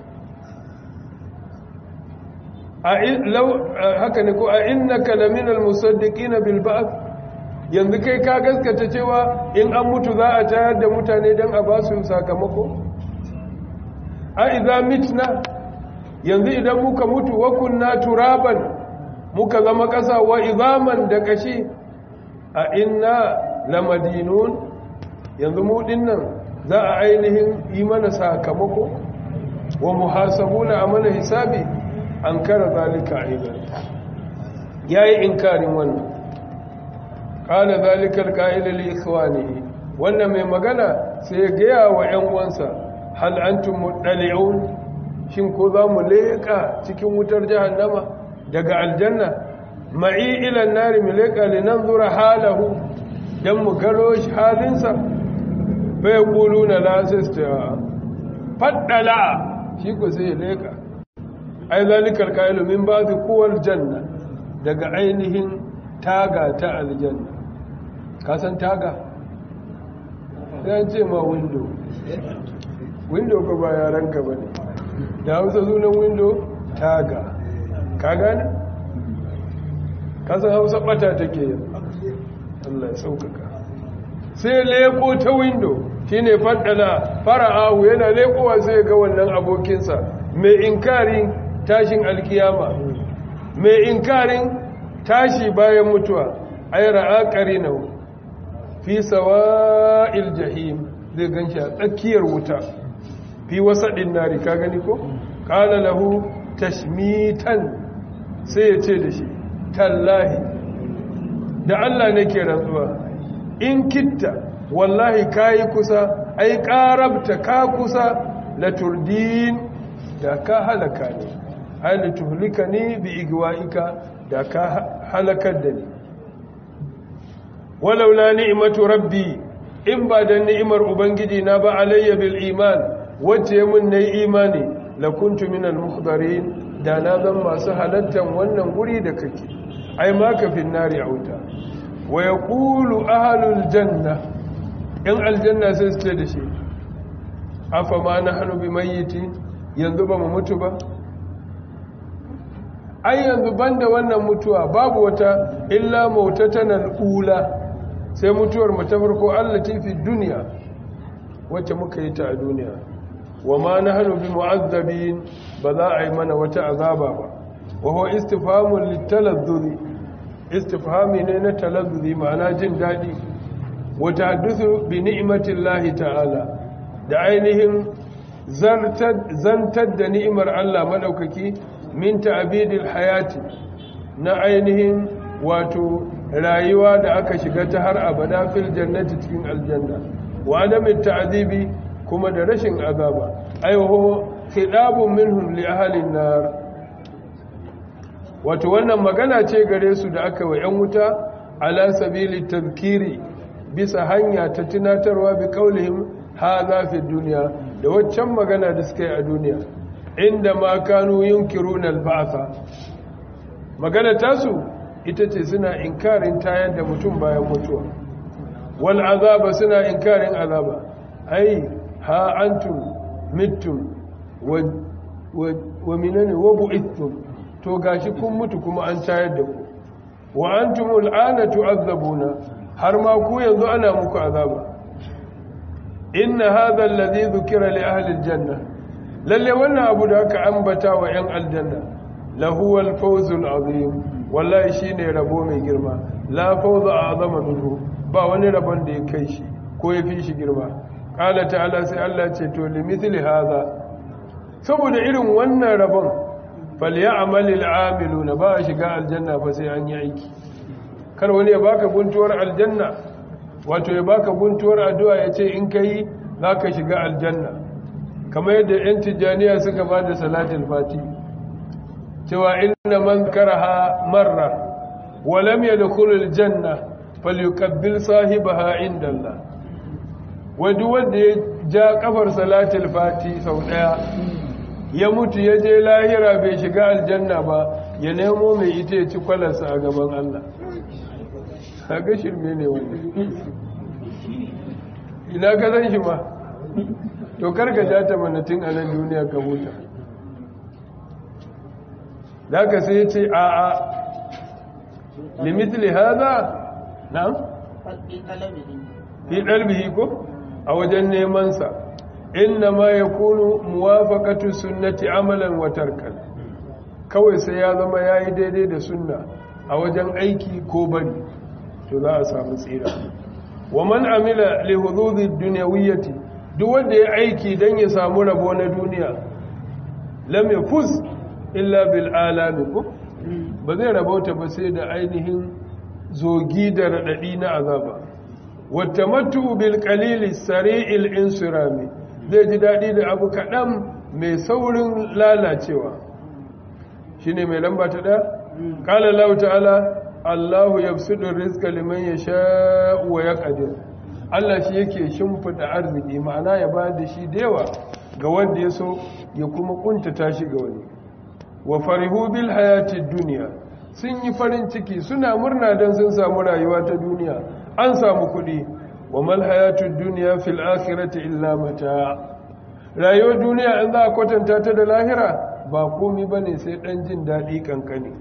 haka ne ko a innaka laminal musaddiqina bil ba'th yanzu kai ka gaskata cewa in an mutu za a tayar da mutane dan a ba su sakamako a idza mitna yanzu idan muka mutu wa kunna turaban muka zama kasa wa izaman da kashi a inna lamadinun yanzu mu dinnan za a ainihin yi mana sakamako wa muhasabuna a mana hisabi an kara zalika aidan yayi inkarin wannan qala zalika alqa'il li ikhwanihi wannan mai magana sai ya gaya wa ƴan uwansa hal antum mudali'un shin ko za mu leka cikin wutar jahannama daga aljanna ma'i ila an-nari mu leka linanzura halahu dan mu garo shi halinsa fa yaquluna la sasta faddala shi ko sai ya leka ai zalikal kailu min ba'd quwal janna daga ainihin taga ta aljanna ka san taga sai ce ma window window ko ba yaran ka bane da Hausa sunan window taga ka gane ka san Hausa bata take yin Allah ya saukaka sai leko ta window shine faddala fara'ahu yana lekowa sai ga wannan abokinsa mai inkari tashin alkiyama mai inkarin tashi bayan mutuwa ay ra'a qarinahu fi sawa'il jahim zai ganshi a tsakiyar wuta fi wasadin nari ka gani ko qala lahu tashmitan sai ya ce da shi tallahi da Allah nake rantsuwa in kitta wallahi kayi kusa ai qarabta ka kusa la turdin da ka halaka ne ai la tuhlika ni bi igwaika da ka halakar da ni walaula ni'matu rabbi in ba da ni'imar ubangiji na ba alayya bil iman wacce mun nayi imani la kuntu minal muhdarin da na zan masu halattan wannan guri da kake ai ma ka fin nari auta wa yaqulu ahlul janna in aljanna sai su ce da shi afa ma nahnu bimayyiti yanzu ba mu mutu ba ai yanzu banda wannan mutuwa babu wata illa mautatan al'ula sai mutuwar mu ta farko allati fi dunya wacce muka yi ta a duniya wa ma nahnu bi mu'azzabin ba za a yi mana wata azaba ba wa huwa istifhamun litalazzuri istifhami ne na talazzuri ma'ana jin daɗi wa tahaddathu bi ni'matillahi ta'ala da ainihin zantar da ni'imar Allah madaukaki min ta'bidil hayati na ainihin wato rayuwa da aka shiga ta har abada fil jannati cikin aljanna wa adamin ta'dibi kuma da rashin azaba aiho khidabun minhum li ahli nar wato wannan magana ce gare su da aka wa yan wuta ala sabili tadhkiri bisa hanya ta tunatarwa bi qaulihim hadha fi dunya da waccan magana da suka yi a duniya inda ma kanu yunkiruna al-ba'tha magana tasu ita ce suna inkarin tayar da mutum bayan mutuwa wal azaba suna inkarin azaba ai ha antum mittum wa wa minani wa bu'ithtum to gashi kun mutu kuma an tayar da ku wa antum al'ana tu'azzabuna har ma ku yanzu ana muku azaba inna hadha alladhi dhukira li ahli aljanna lalle wannan abu da aka ambata wa yan aljanna lahu al-fawzul azim wallahi shine rabo mai girma la fawza a'zama minhu ba wani rabon da ya kai shi ko ya fi shi girma qala ta'ala sai Allah ce to limithli hadha saboda irin wannan rabon falyamalil amiluna ba shiga aljanna fa sai an yi aiki kar wani ya baka guntuwar aljanna wato ya baka guntuwar addu'a ya ce in kai zaka shiga aljanna kamar yadda yan tijaniya suka ba da salatul fati cewa inna man karaha marra wa lam yadkhul aljanna falyukabbil sahibaha inda Allah wanda wanda ya ja kafar salatul fati sau daya ya mutu ya je lahira bai shiga aljanna ba ya nemo mai ita ya ci kwalarsa a gaban Allah ga shirme ne wanda ina ka zan shi ma to karka ja ta manatin a nan duniya ka huta da ka sai ce a a limitli haza na? fi ɗalbihi ko a wajen nemansa inna ma ya kunu muwafaqatu sunnati amalan wa tarkan kawai sai ya zama yayi daidai da sunna a wajen aiki ko bari to za a samu tsira wa man amila li hududi dunyawiyyati duk wanda ya aiki dan ya samu rabo na duniya lam yafuz illa bil alami ko ba zai rabauta ba sai da ainihin zogi da radadi na azaba wa tamattu bil qalili sari'il insirami zai ji daɗi da abu kaɗan mai saurin lalacewa shi ne mai lamba ta ɗaya? ƙala lau ta'ala allahu ya fi rizka liman ya sha'uwa ya ƙadir allah shi yake shimfida arziki ma'ana ya ba da shi da yawa ga wanda ya so ya kuma ƙuntata shi ga wani wa farihu bil hayatid duniya sun yi farin ciki suna murna don sun samu rayuwa ta duniya an samu kuɗi wa mal hayatud dunya fil akhirati illa mata rayuwar duniya in za a kwatanta ta da lahira ba komai bane sai dan jin dadi kankani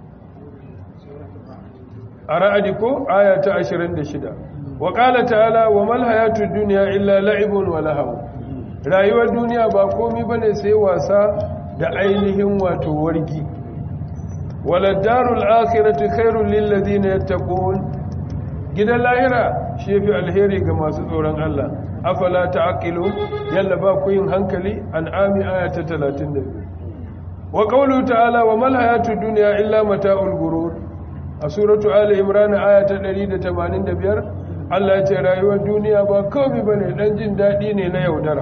a ra'adi ko aya ta 26 wa qala ta'ala wa mal hayatud dunya illa la'ibun wa lahaw rayuwar duniya ba komai bane sai wasa da ainihin wato wargi wala darul akhirati khairul lil ladina yattaqun gidan lahira shi fi alheri ga masu tsoron Allah afala ta'qilu yalla ba ku yin hankali an'ami ayata 32 wa qawlu ta'ala wa mal hayatud dunya illa mata'ul gurur a suratu ali imran ayata 185 Allah ya ce rayuwar duniya ba komai bane dan jin dadi ne na yaudara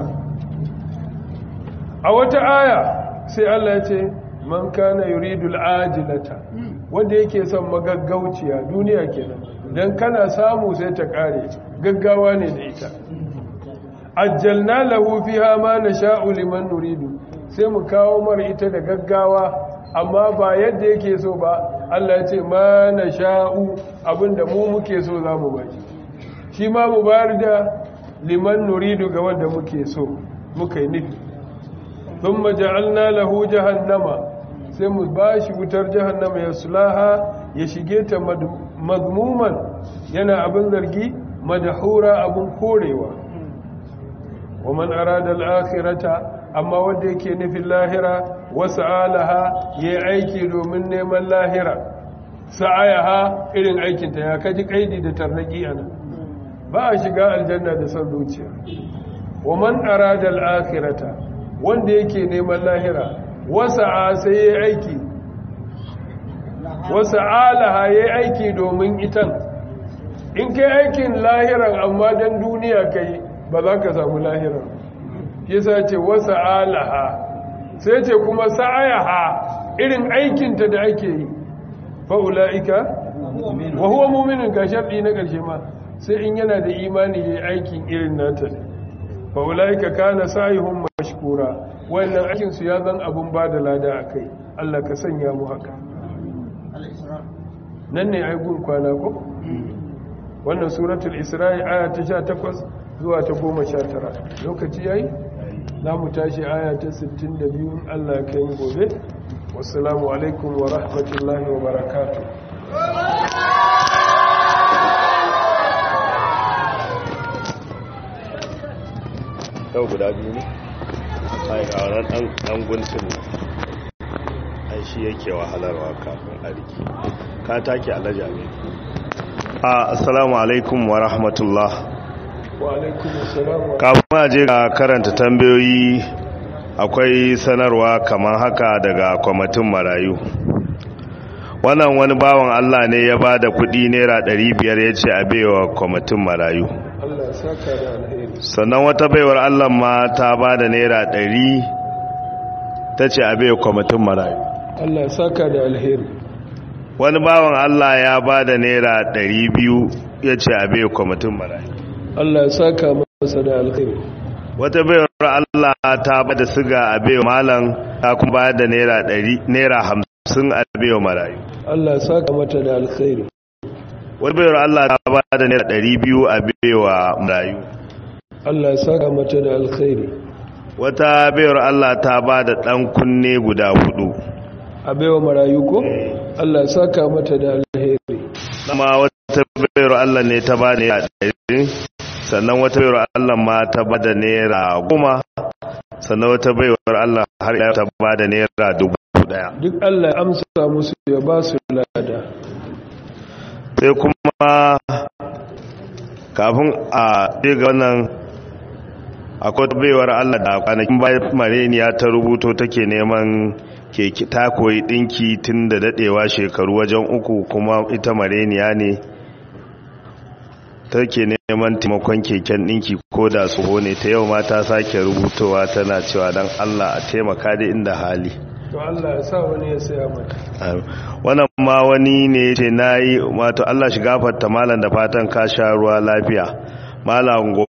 a wata aya sai Allah ya ce man kana yuridu al'ajilata wanda yake son magaggauciya duniya kenan dan kana samu sai ta kare gaggawa ne da ita ajjalna lahu fiha ma nasha'u liman nuridu sai mu kawo mar ita da gaggawa amma ba yadda yake so ba Allah ya ce ma nasha'u abinda mu muke so zamu baki shi ma mu bayar da liman nuridu ga wanda muke so muka yi nufi thumma ja'alna lahu jahannama sai mu bashi wutar jahannama ya sulaha ya shige ta mazmuman yana abin zargi madahura abin korewa wa man arada al-akhirata amma wanda yake nufin lahira wasu alaha ya yi aiki domin neman lahira sa'ayaha irin aikinta ya kaji kaidi da tarnaki ana ba a shiga aljanna da son zuciya wa man arada al-akhirata wanda yake neman lahira wasa sai yayi aiki wasa alaha yayi aiki domin itan in kai aikin lahiran amma dan duniya kai ba za ka samu lahiran yasa ce wasa alaha sai ce kuma sa'ayaha irin aikinta da ake yi fa ulaika wa huwa mu'minun ga sharɗi na ƙarshe ma sai in yana da imani yayi aikin irin nata fa ulaika kana sa'ihum mashkura wannan aikin su ya zan abun bada lada akai Allah ka sanya mu haka nan ne ai gun kwana ko wannan suratul isra'i aya ta 18 zuwa ta 19 lokaci yayi za mu tashi aya ta 62 in Allah ya kai gobe wassalamu alaikum wa rahmatullahi wa barakatuh yau guda biyu ne a yi ƙaunar ɗan guntun ai shi yake wahalarwa kafin a riki ka take alaja ne a assalamu alaikum wa rahmatullah wa alaikum assalam wa kafin a je ga karanta tambayoyi akwai sanarwa kamar haka daga kwamitin marayu wannan wani bawan allah ne ya ba da kudi naira 500 ya ce a baiwa kwamitin marayu Allah ya saka da alheri sannan wata baiwar allah ma ta ba da naira 100 ta ce a baiwa kwamitin marayu Allah ya saka da alheri wani bawan allah ya ba da naira 200 ya ce a baiwa kwamitin marayu Allah ya saka masa da alheri wata baiwar Allah ta ba da siga a baiwa malam ta kuma ba da naira ɗari naira hamsin a baiwa marayu Allah ya saka mata da alheri wata baiwar Allah ta ba da naira ɗari biyu a baiwa marayu Allah ya saka mata da alheri wata baiwar Allah ta ba da ɗan kunne guda hudu a baiwa marayu ko Allah ya saka mata da alheri amma wata baiwar Allah ne ta ba da naira ɗari sannan wata baiwar Allah ma ta ba da naira goma sannan wata baiwar Allah har ya ta ba da naira dubu daya duk Allah ya amsa musu ya ba su lada sai kuma kafin a ga wannan akwai baiwar Allah da kwanakin bayan mareniya ta rubuto take neman keke ta koyi dinki tun da dadewa shekaru wajen uku kuma ita mareniya ne take neman taimakon keken dinki ko da tsoho ne ta yau ma ta sake rubutowa tana cewa don Allah a taimaka da inda hali to Allah ya sa wani ya saya mata wannan ma wani ne ce na yi wato Allah shi gafarta malam da fatan ka sha ruwa lafiya malam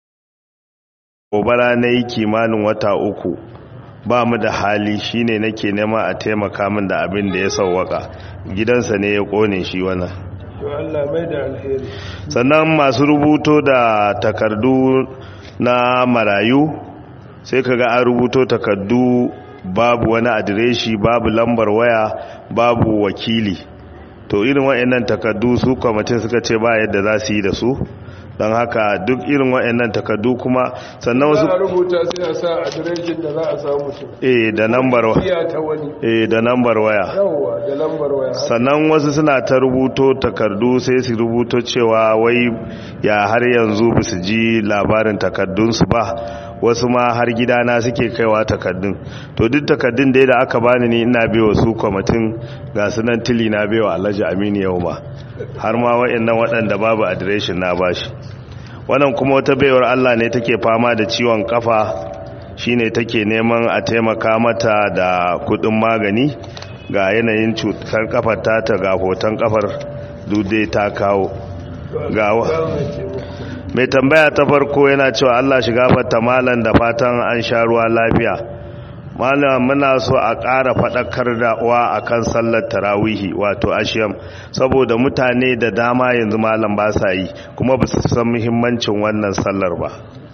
gobara na yi kimanin wata uku ba mu da hali shine nake nema a taimaka min da abin da ya sauwaka gidansa ne ya kone shi wannan to Allah mai da alheri sannan masu rubuto da takardu na marayu sai kaga an rubuto takardu babu wani adireshi babu lambar waya babu wakili to irin waɗannan takardu su kwamitin suka ce ba yadda za su yi da su don haka duk irin waɗannan takardu kuma sannan wasu za a rubuta sai a sa adireshin da za a samu mutum eh da lambar wa- iya ta wani eh da lambar waya yawwa da lambar waya sannan wasu suna ta rubuto takardu sai su rubuto cewa wai ya har yanzu ba su ji labarin takardunsu ba wasu ma har gidana suke kaiwa takardun to duk takardun da da aka bani ni ina bewa su kwamitin ga sunan tili na bewa alhaji aminu yau ma har ma wa'annan waɗanda babu adireshin na bashi wannan kuma wata baiwar allah ne take fama da ciwon kafa shine take neman a taimaka mata da kudin magani ga yanayin cutar kafar ta ga hoton kafar dude ta kawo ga wa- mai tambaya ta farko yana cewa Allah shiga fata malan da fatan an sha ruwa lafiya malam muna so a ƙara faɗakar da wa akan sallar tarawihi wato ashiyam saboda mutane da dama yanzu malam ba sa yi kuma ba su san muhimmancin wannan sallar ba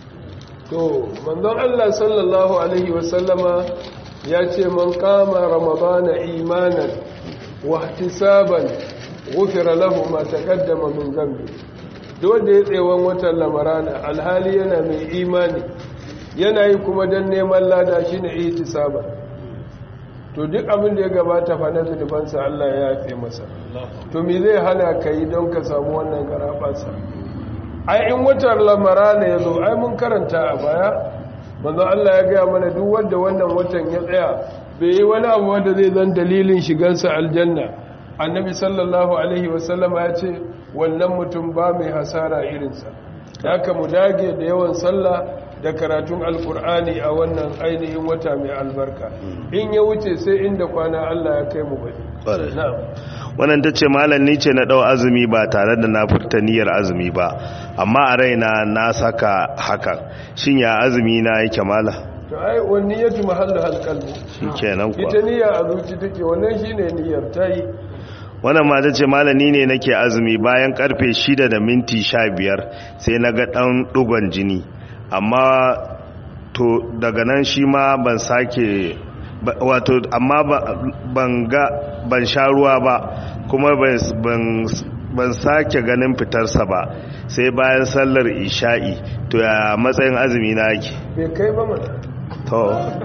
to manzon Allah sallallahu alaihi wasallama ya ce man kama ramadana imanan wa ihtisaban ghufira lahu ma taqaddama min dhanbi duk wanda ya tsewan watan lamarana alhali yana mai imani yana yi kuma dan neman lada shine ihtisaba to duk abin da ya gabata fa na zunubansa Allah ya yafe masa to me zai hana ka yi don ka samu wannan garaɓasa ai in watan lamarana ya zo ai mun karanta a baya manzo Allah ya gaya mana duk wanda wannan watan ya tsaya bai yi wani abu wanda zai zan dalilin shigansa aljanna annabi sallallahu alaihi wasallama ya ce wannan mutum ba mai hasara irinsa da aka mu dage da yawan sallah da karatun alkur'ani a wannan ainihin wata mai albarka in ya wuce sai inda kwana Allah ya kai mu bane wannan ta ce malam ni ce na ɗau azumi ba tare da na furta niyyar azumi ba amma a raina na saka hakan shin ya azumi na yake mala to ai wani niyyatu mahallu halqalbi kenan kuwa ita niyya a zuci take wannan shine niyyar tayi wannan ma ta ce malami ne nake azumi bayan karfe shida da minti sha biyar sai na ga ɗan ɗugon jini amma to daga nan shi ma ban sake wato amma ban ga ban sha ruwa ba kuma ban sake ganin fitarsa ba sai bayan sallar isha'i to ya matsayin azumi na yake bai kai ba mana to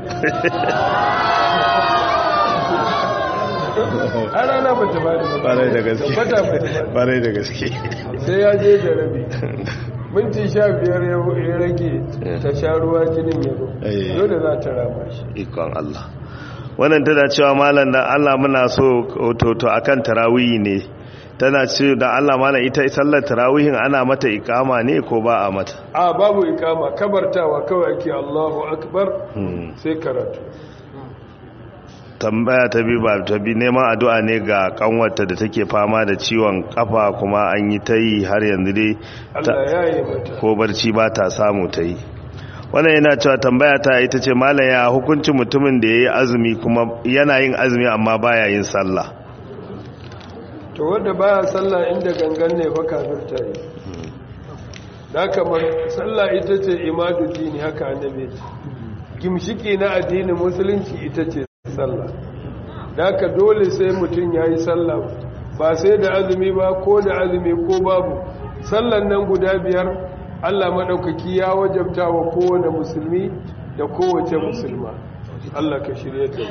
a rana ba ta bada ba barai da gaske tabbata ba ta bada barai da gaske sai ya je da rabi minti sha biyar ya rage ta sha ruwa jinin ya zo Eh. dole za ta rama shi ikon Allah wannan tana cewa malam dan Allah muna so to to akan tarawih ne tana ce da Allah malam ita sallar tarawihin ana mata ikama ne ko ba a mata a babu ikama kabartawa kawai ake Allahu akbar Hmm. sai karatu tambaya ta bi ba ta bi neman addu'a ne ga kanwarta da take fama da ciwon kafa kuma an yi ta yi har yanzu dai ta- Allah ya yi mata ko barci ba ta samu ta yi wannan yana cewa tambaya ta ita ce malam ya hukuncin mutumin da ya yi azumi kuma yana yin azumi amma baya yin sallah to wanda baya sallah inda gangan ne fa kafirta yi da kamar sallah ita ce imadu dini haka annabi ce gimshiki na addinin musulunci ita ce sallah da haka dole sai mutum ya yi sallah ba sai da azumi ba ko da azumi ko babu sallan nan guda biyar allah maɗaukaki ya wajabta wa kowane musulmi da kowace musulma allah ka shirya ta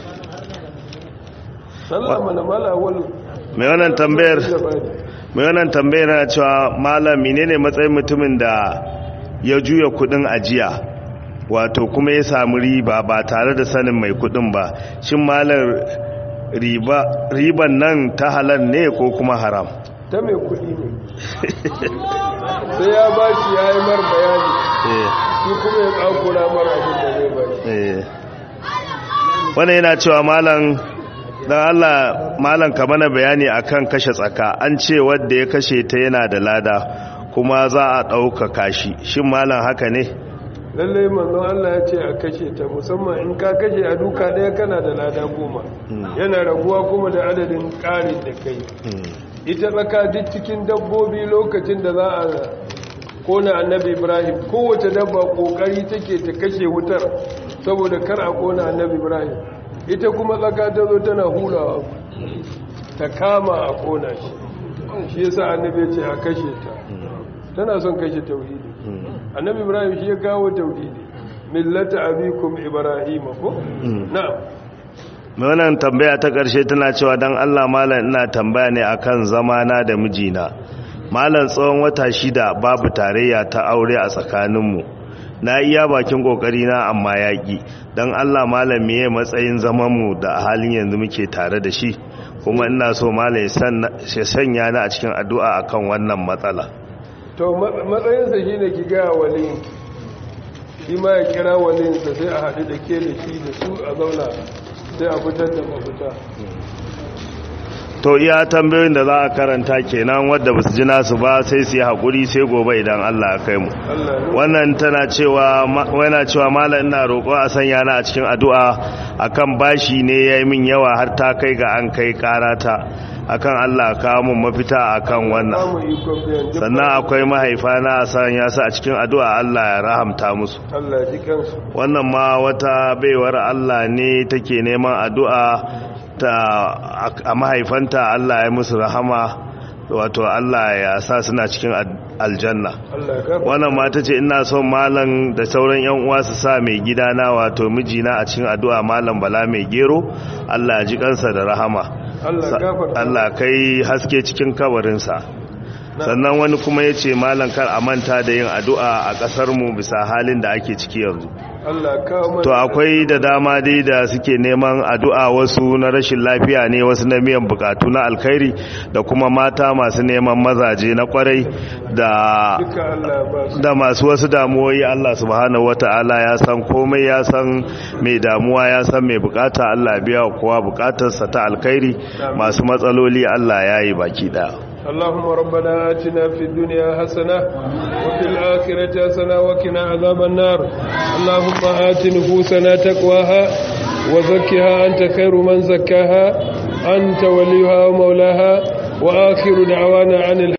sallah mana mala wani mai wannan tambayar mai wannan tambayar na cewa malam menene matsayin mutumin da ya juya kudin ajiya wato kuma ya samu riba ba tare da sanin mai kudin ba shin malam riba riban nan ta halal ne ko kuma haram ta mai kudi ne sai ya ba shi ya yi mar bayani eh shi kuma ya kakura mar abin da zai ba shi eh wannan yana cewa malam dan Allah malam ka mana bayani akan kashe tsaka an ce wanda ya kashe ta yana da lada kuma za a ɗaukaka shi shin malam haka ne lallai manzon Allah ya ce a kashe ta musamman in ka kashe a duka ɗaya kana da lada goma yana raguwa kuma da adadin ƙarin da kai ita tsaka duk cikin dabbobi lokacin da za a kona annabi ibrahim kowace dabba ƙoƙari take ta kashe wutar saboda kar a kona annabi ibrahim ita kuma tsaka ta zo tana hulawa ta kama a kona shi shi yasa annabi ya ce a kashe ta tana son kashe tauhidi annabi ibrahim shi ya kawo tauhidi millata abikum ibrahim ko na'am mai wannan tambaya ta ƙarshe tana cewa don Allah malam ina tambaya ne akan zamana da mijina malam tsawon wata shida babu tarayya ta aure a tsakaninmu na iya bakin na amma yaƙi don Allah malam meye matsayin zamanmu da a halin yanzu muke tare da shi kuma ina so malam ya sanya ni a cikin addu'a akan wannan matsala to ma- matsayinsa shi ne ki gaya waliyin shi ma ya kira waliyinsa sai a haɗu da ke da shi da su a zauna sai a fitar da mafita to iya tambayoyin da za a karanta kenan wadda ba su ji nasu ba sai su yi haƙuri sai gobe idan Allah ya kai mu Allah ya wannan tana cewa wana cewa malam ina roƙo a sanya na a cikin addu'a akan bashi ne yayi min yawa har ta kai ga an kai karata akan Allah ka mun mafita akan wannan samu ikon biyan duk sannan akwai mahaifa na a sanya su a cikin addu'a Allah ya rahamta musu Allah ya ji kansu wannan ma wata baiwar Allah ne take neman addu'a ta a mahaifanta Allah ya musu rahama wato Allah ya sa suna cikin aljanna Allah ya gafarta wannan mata ce ina son malam da sauran yan uwa su sa mai gidana wato mijina a cikin addu'a malam bala mai gero Allah ya ji kansa da rahama Allah ya gafarta Allah kai haske cikin kabarinsa sannan wani kuma ya ce malam kar a manta da yin addu'a a ƙasarmu bisa halin da ake ciki yanzu Allah ya kawo mana to akwai da dama dai da suke neman addu'a wasu na rashin lafiya ne wasu na miyan bukatu na alkhairi da kuma mata masu neman mazaje na kwarai da duka Allah ya ba su da masu wasu damuwoyi Allah subhanahu wata'ala ya san komai ya san mai damuwa ya san mai bukata Allah biya wa kowa bukatarsa ta alkhairi masu matsaloli Allah ya yi baki daya اللهم ربنا آتنا في الدنيا حسنة وفي الآخرة حسنة وقنا عذاب النار اللهم آت نفوسنا تقواها وزكها أنت خير من زكاها أنت وليها ومولاها وآخر دعوانا عن